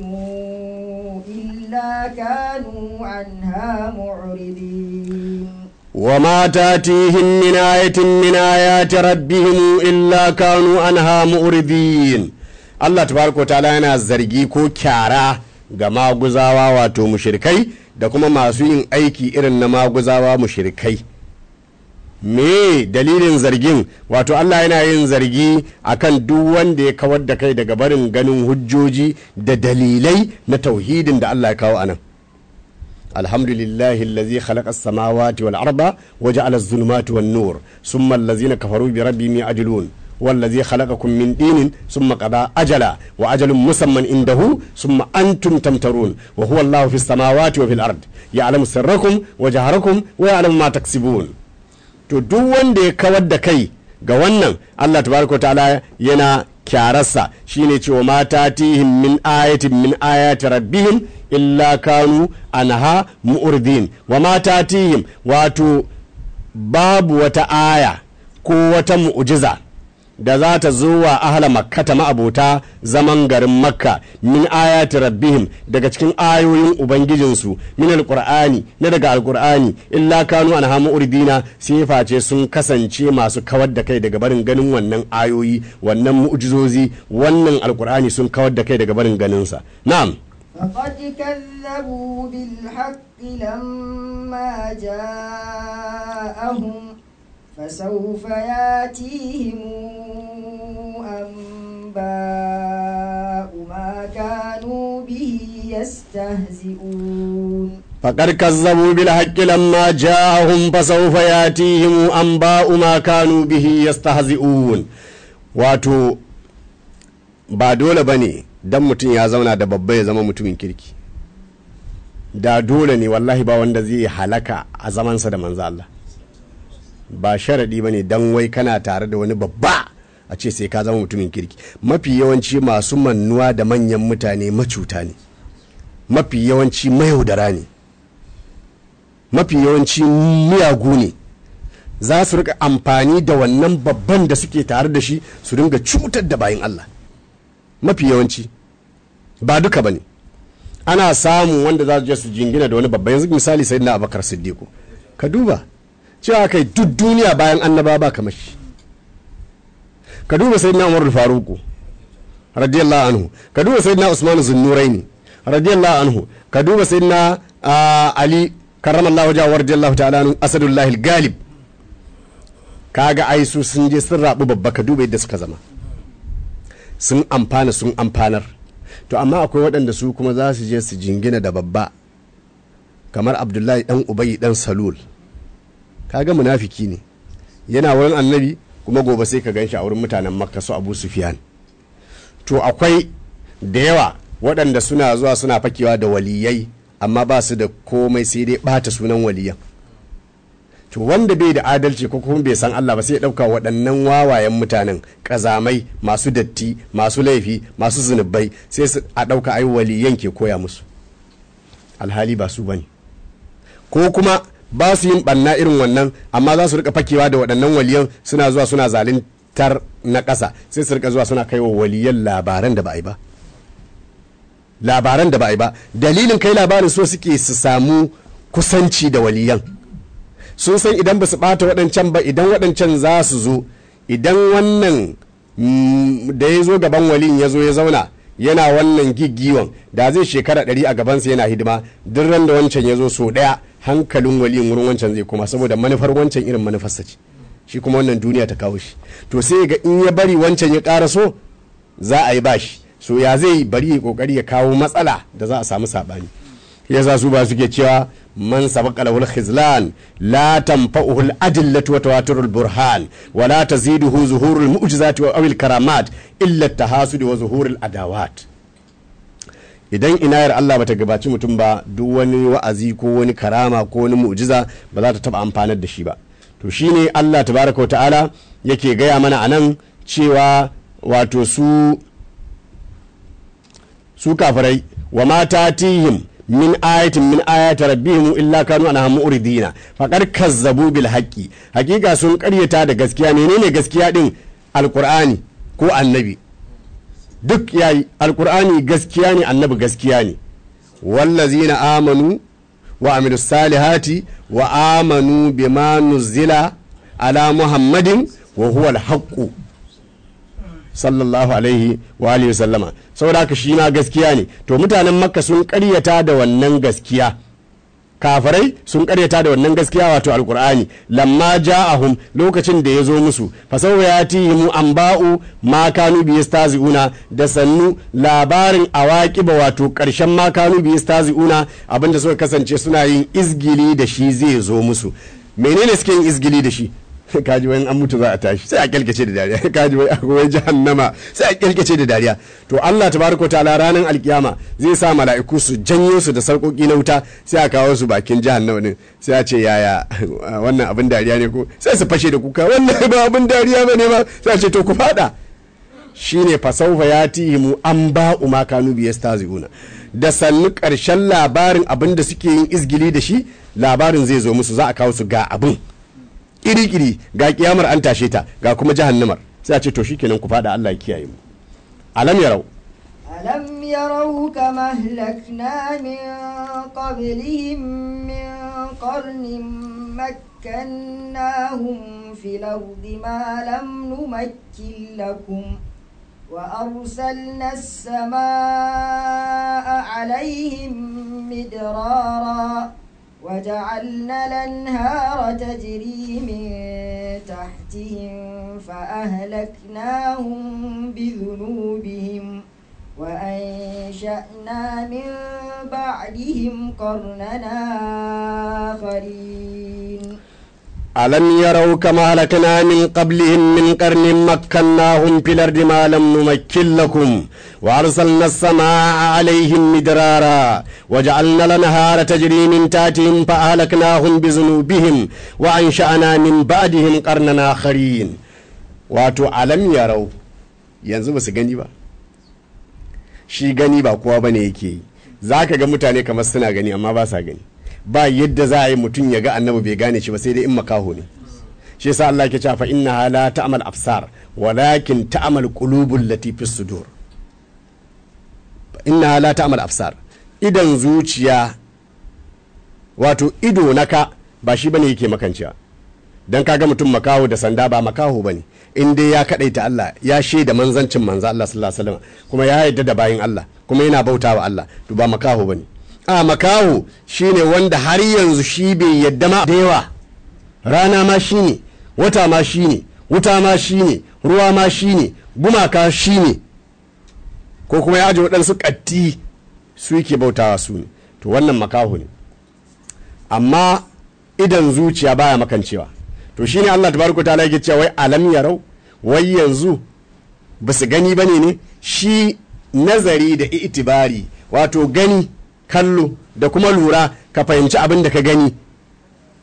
إلا كانوا عنها معرضين وما تاتيهم من آية من آيات ربهم إلا كانوا عنها مؤردين Allah tabaraka ta'ala yana zargi ko kyara ga maguzawa wato mushrikai da kuma masu yin aiki irin na maguzawa mushrikai me dalilin zargin wato Allah yana yin zargi akan duk wanda ya kawar da kai daga barin ganin hujjoji da dalilai na tauhidin da Allah ya kawo anan الحمد لله الذي خلق السماوات والأرض وجعل الظلمات والنور ثم الذين كفروا بربهم يعدلون والذي خلقكم من دين ثم قضى أجلا وأجل مسمى عنده ثم أنتم تمترون وهو الله في السماوات وفي الأرض يعلم سركم وجهركم ويعلم ما تكسبون to duk wanda ya kawar da kai ga wannan Allah tabaraka ta'ala yana kyararsa shine cewa mata tihim min ayatin min ayati rabbihim illa kanu anha mu'urdin wa mata tihim wato babu wata aya ko wata mu'jiza da za ta zo wa ahla makkata ma'abota zaman garin makka min ayati rabbihim daga cikin ayoyin ubangijinsu min alqur'ani na daga alqur'ani illa kanu anha mu'ridina sai face sun kasance masu kawar da kai daga barin ganin wannan ayoyi wannan mu'jizozi wannan alqur'ani sun kawar da kai daga barin ganin sa na'am فقد كذبوا بالحق لما جاءهم فسوف ياتيهم أنباء ما كانوا به يستهزئون فقد كذبوا بالحق لما جاءهم فسوف ياتيهم أنباء ما كانوا به يستهزئون wato ba dole ba ne don mutum ya zauna da babba ya zama mutumin kirki da dole ne wallahi ba wanda zai halaka a zamansa da manzo Allah ba sharaɗi ba ne don wai kana tare da wani babba a ce sai ka zama mutumin kirki mafi yawanci masu mannuwa da manyan mutane macuta ne mafi yawanci mayaudara ne mafi yawanci miyagu ne za su rika amfani da wannan babban da suke tare da shi su dinga cutar da bayan Allah mafi yawanci ba duka ba ne ana samun wanda za su je su jingina da wani babba yanzu misali sai na abakar siddiqu ka duba cewa kai duk duniya bayan annaba ba kamar shi ka duba sai na umar faruku radiyallahu anhu ka duba sai na usman zunnuraini radiyallahu anhu ka duba sai na ali karramallahu jawa radiyallahu ta'ala anhu asadullahi galib kaga ai su sun je sun rabu babba ka duba yadda suka zama sun amfana sun amfanar to amma akwai waɗanda su kuma za su je su jingina da babba kamar abdullahi dan ubayi dan salul kaga munafiki ne yana wurin annabi kuma gobe sai ka ganshi a wurin mutanen makka su abu sufiyan to akwai da yawa waɗanda suna zuwa suna fakewa da waliyai amma ba su da komai sai dai ɓata sunan waliyan to to wanda bai da adalci ko kuma bai san Allah ba sai ya ɗauka waɗannan wawayen mutanen ƙazamai masu datti masu laifi masu zunubai sai su a ɗauka ai waliyan ke koya musu alhali ba su bane ko kuma ba su yin ɓanna irin wannan amma za su rika fakewa da waɗannan waliyan suna zuwa suna zalintar na ƙasa sai su rika zuwa suna kai wa waliyan labaran da ba a yi ba labaran da ba a yi ba dalilin kai labarin so suke su samu kusanci da waliyan sun san idan ba su ɓata waɗancan ba idan waɗancan za su zo idan wannan da ya zo gaban waliyin ya zo ya zauna yana wannan giggiwan da zai shekara ɗari a gabansa yana hidima duk ran da wancan ya zo so ɗaya hankalin waliyin wurin wancan zai koma saboda manufar wancan irin manufarsa ce shi kuma wannan duniya ta kawo shi to sai ga in ya bari wancan ya ƙara so za a yi bashi so ya zai bari ya kokari ya kawo matsala da za a samu saɓani yasa su ba suke cewa man sabaqa lahu al-khizlan la tanfa'uhu al-adillatu wa tawatur al-burhan wa la taziduhu zuhur al-mu'jizati wa awil karamat illa at-tahasud wa zuhur al-adawat idan inayar Allah bata gabaci mutum ba duk wani wa'azi ko wani karama ko wani mu'jiza ba za ta taba amfanar da shi ba to shine Allah tabaraka wa ta'ala yake gaya mana anan cewa wato su su kafirai wa mata tihim min ayatin min ayati rabbihim illa kanu anha mu'ridina faqad kazzabu bil haqqi hakika sun karyata da gaskiya menene gaskiya din alqur'ani ko annabi duk yayi alqur'ani gaskiya ne annabi gaskiya ne wallazina amanu wa amilus salihati wa amanu bima nuzila ala muhammadin wa huwa al sallallahu alaihi wa alihi sallama saboda haka shi ma gaskiya ne to mutanen makka sun karyata da wannan gaskiya kafarai sun karyata da wannan gaskiya wato alkur'ani lamma ja'ahum lokacin da ya zo musu fasawa ya tihimu an ba'u ma kanu bi yastazi'una da sannu labarin awaqiba wato karshen ma kanu bi yastazi'una abinda suka kasance suna yin izgili da shi zai zo musu menene suke yin izgili da shi kaji wani an mutu za a tashi sai a kyalkace da dariya kaji wai akwai jahannama sai a kyalkace da dariya to Allah tabaraka ta'ala ranar alkiyama zai sa mala'iku su janyo su da sarkoki na wuta sai a kawo su bakin jahannama din sai a ce yaya wannan abin dariya ne ko sai su fashe da kuka wannan ba abin dariya bane ba sai a ce to ku fada shine fasaufa ya tihimu an ba ma kanu biyastazi'una da sannu karshen labarin abin da suke yin izgili da shi labarin zai zo musu za a kawo su ga abin kiri-kiri ga kiyamar an tashe ta ga kuma jahannamar sai a ce to shikenan ku fada Allah ya kiyaye mu alam yarau ألم يروا كما أهلكنا من قبلهم من قرن مكناهم في الأرض ما لم نمكن لكم وأرسلنا السماء عليهم مدرارا وجعلنا الأنهار تجري من تحتهم فأهلكناهم بذنوبهم وأنشأنا من بعدهم قرننا آخرين ألم يروا كما هلكنا من قبلهم من قرن مكناهم في الأرض ما لم نمكن لكم وأرسلنا السماء عليهم مدرارا وجعلنا الأنهار تجري من تحتهم فأهلكناهم بذنوبهم وأنشأنا من بعدهم قرننا آخرين wato alam yarau yanzu ba su gani ba shi gani ba kowa bane yake yi za ka ga mutane kamar suna gani amma ba sa gani ba yadda za a yi mutum ya ga annabi bai gane shi ba sai dai in makaho ne shi yasa Allah ke cewa fa inna la ta'mal absar walakin ta'mal qulubul lati fis sudur inna la ta'mal absar idan zuciya wato ido naka ba shi bane yake makancewa dan kaga mutum makaho da sanda ba makaho bane in dai ya kadaita Allah ya shaida manzancin manzo Allah sallallahu alaihi wasallam kuma ya yarda da bayin Allah kuma yana bautawa Allah to ba makaho bane a makaho shine wanda har yanzu shi bai yadda ma da yawa rana ma shine wata ma shine wuta ma shine ruwa ma shine gumaka shine ko kuma ya aje waɗansu ƙatti su yake bautawa su ne to wannan makaho ne amma idan zuciya baya makancewa to shine Allah tabaraka ta'ala yake cewa wai alam yarau wai yanzu ba su gani bane ne shi nazari da itibari wato gani kallo da kuma lura ka fahimci abin da ka gani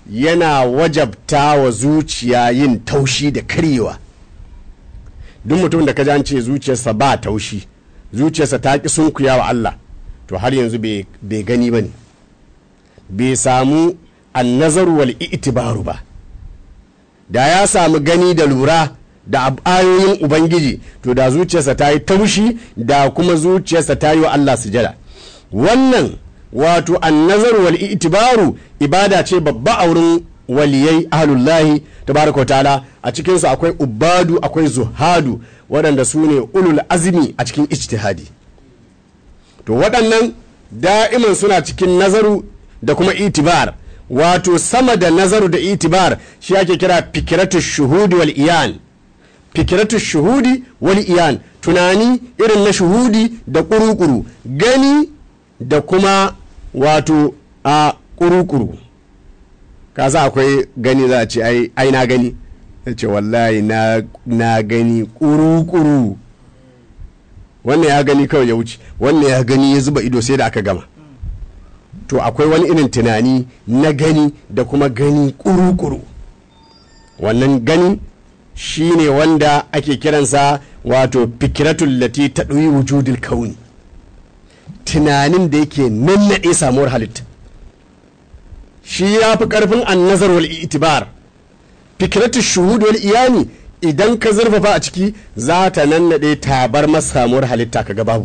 yana wajabta wa zuciya yin taushi da karyewa duk mutum da ka ji an ce zuciyarsa ba taushi zuciyarsa ta ƙi sunkuya wa Allah to har yanzu bai gani ba ne bai samu annazaru wal itibaru ba da ya samu gani da lura da ayoyin ubangiji to da zuciyarsa ta yi taushi da kuma zuciyarsa ta yi wa Allah sujada wannan wato annazaru wal itibaru ibada ce babba a wurin waliyai ahlullahi tabaraka wa ta'ala a cikinsu akwai ubadu akwai zuhadu waɗanda su ne ulul azmi a cikin ijtihadi to waɗannan da'iman suna cikin nazaru da kuma itibar wato sama da nazaru da itibar shi ake kira fikiratu shuhudi wal iyan fikiratu shuhudi wal iyan tunani irin na shuhudi da kurukuru gani da kuma wato a kurukuru kasa akwai gani za a ce ai na gani ya ce wallahi na gani kuru-kuru wannan ya gani kawai ya wuce wannan ya gani ya zuba ido sai da aka gama to akwai wani irin tunani na gani da kuma gani kuru-kuru wannan gani shine wanda ake kiransa wato fikiratul lati ta ɗoyi wujudul kauni tunanin da yake nannaɗe samuwar halitta shi ya fi ƙarfin annazar wal itibar fikiratu shuhud wal iyani idan ka zurfafa a ciki za ta nannaɗe tabar masamuwar halitta ka ga babu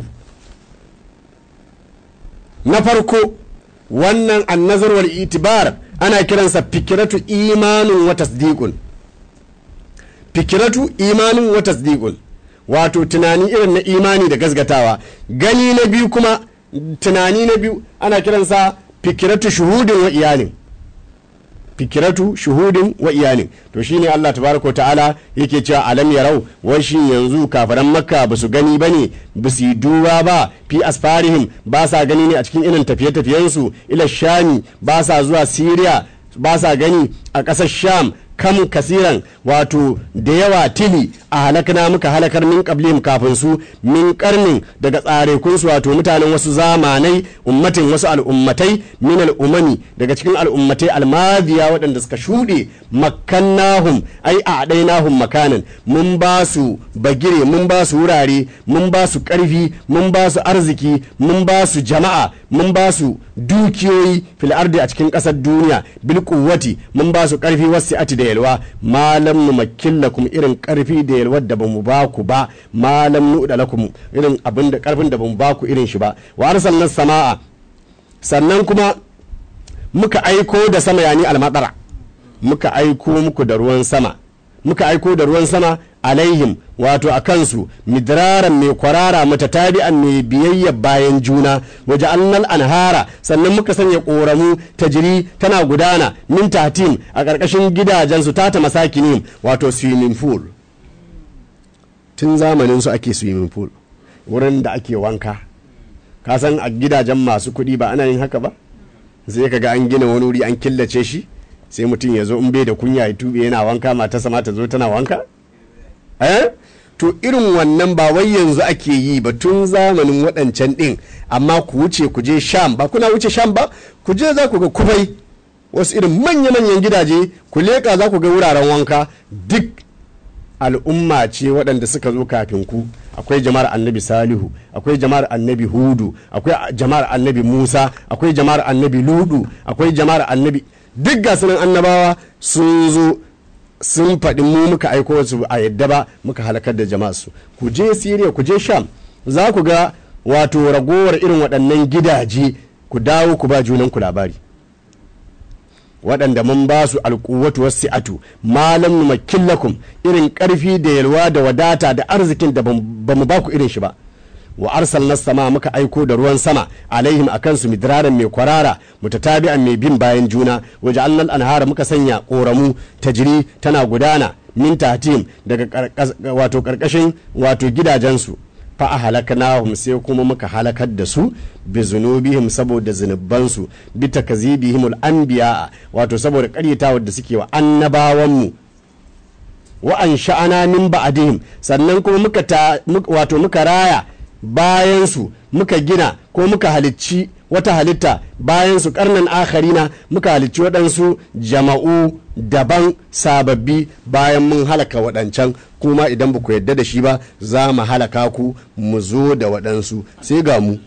na farko wannan annazar wal itibar ana kiransa fikiratu imanin wa tasdiqun fikiratu imanin wa tasdiqun wato tunani irin na imani da gasgatawa gani na biyu kuma tunani na biyu ana kiransa fikiratu shuhudin wa iyalin fikiratu shuhudin wa iyalin to shine Allah tabaraka ta'ala yake cewa alam yarau wai shin yanzu kafaran makka ba su gani bane ba su yi duba ba fi asfarihim ba sa gani ne a cikin irin tafiye-tafiyensu ila shami ba sa zuwa siriya ba sa gani a ƙasar sham kam kasiran wato da yawa tili a halakna muka halakar min qablihim kafin su min karnin daga tsarekunsu wato mutanen wasu zamanai ummatin wasu al'ummatai min al'umami daga cikin al'ummatai almadiya waɗanda suka shuɗe makkannahum ai a ɗainahum makanan mun ba su bagire mun ba su wurare mun ba su ƙarfi mun ba su arziki mun ba su jama'a mun ba su dukiyoyi fil ardi a cikin ƙasar duniya bil quwwati mun ba su ƙarfi wasu ati da yalwa malam nu makillakum irin ƙarfi da yalwar da bamu ba ku ba malam nu da lakum irin abin da ƙarfin da bamu ba ku irin shi ba wa arsalna sama'a sannan kuma muka aiko da sama yani almadara muka aiko muku da ruwan sama muka aiko da ruwan sama alaihim wato a kansu midraran mai kwarara matatabi'an mai biyayya bayan juna waje annal anhara sannan muka sanya ƙoramu ta jiri tana gudana min tatim a ƙarƙashin gidajensu tata masakinim wato swimming pool tun zamanin su ake swimming pool wurin da ake wanka ka san a gidajen masu kuɗi ba ana yin haka ba sai ka ga an gina wani wuri an killace shi sai mutum ya zo in bai da kunya ya tube yana wanka matarsa ma ta zo tana wanka eh to irin wannan ba wai yanzu ake yi ba tun zamanin waɗancan ɗin amma ku wuce ku je sham ba kuna wuce sham ba ku je za ku ga kufai wasu irin manya-manyan gidaje ku leƙa za ku ga wuraren wanka duk al'umma ce waɗanda suka zo kafin ku akwai jama'ar annabi salihu akwai jama'ar annabi hudu akwai jama'ar annabi musa akwai jama'ar annabi ludu akwai jama'ar annabi duk gasunan annabawa sun zo sun faɗi mu muka aiko su a yadda ba muka halakar da jama'a su ku je siriya ku je sham za ku ga wato ragowar irin waɗannan gidaje ku dawo ku ba junan ku labari waɗanda mun ba su alƙuwatu wasu atu malam numakillakum irin ƙarfi da yalwa da wadata da arzikin da ba mu ba ku irin shi ba wa arsalna sama muka aiko da ruwan sama alaihim akan su midraran mai kwarara mutatabi'an mai bin bayan juna waje annal anhara muka sanya koramu tajiri tana gudana min tatim daga wato karkashin wato gidajensu fa a halaknahum sai kuma muka halakar da su bi zunubihim saboda zunubansu bi takazibihimul anbiya wato saboda karyatawar da suke wa annabawanmu wa an sha'ana min ba'dihim sannan kuma muka wato muka raya bayansu muka gina ko muka halicci wata halitta bayan su karnan akharina muka halicci waɗansu jama'u daban sababbi bayan mun halaka waɗancan kuma idan ba ku yadda da shi ba za mu halaka ku mu zo da waɗansu sai ga mu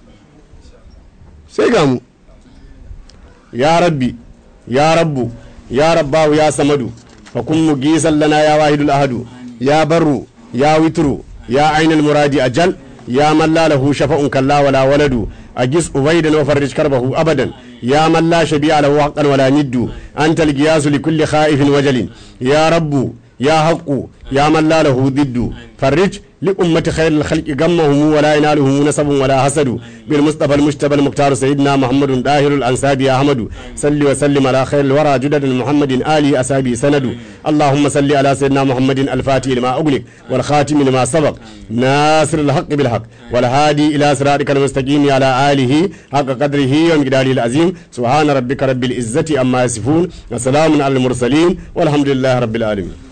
sai ga mu ya rabbi ya rabbu ya rabbahu ya samadu fa kun mu gisan lana ya wahidul ahadu ya barru ya witru ya ainul muradi ajal ya man la lahu shafa'un kalla wala waladu أجس أبيدا وفرج كربه أبدا يا من لا شبيع له حقا ولا ند أنت القياس لكل خائف وجل يا رب يا حق يا من لا له ضد فرج لأمة خير الخلق غمهم ولا ينالهم نسب ولا حسد بالمصطفى المجتبى المختار سيدنا محمد داهر الأنساب يا أحمد صل وسلم على خير الورى جدد محمد آلي أسابي سند اللهم صل على سيدنا محمد الفاتح لما أغلق والخاتم لما سبق ناصر الحق بالحق والهادي إلى صراطك المستقيم على آله حق قدره ومقداره العظيم سبحان ربك رب العزة أما يصفون وسلام على المرسلين والحمد لله رب العالمين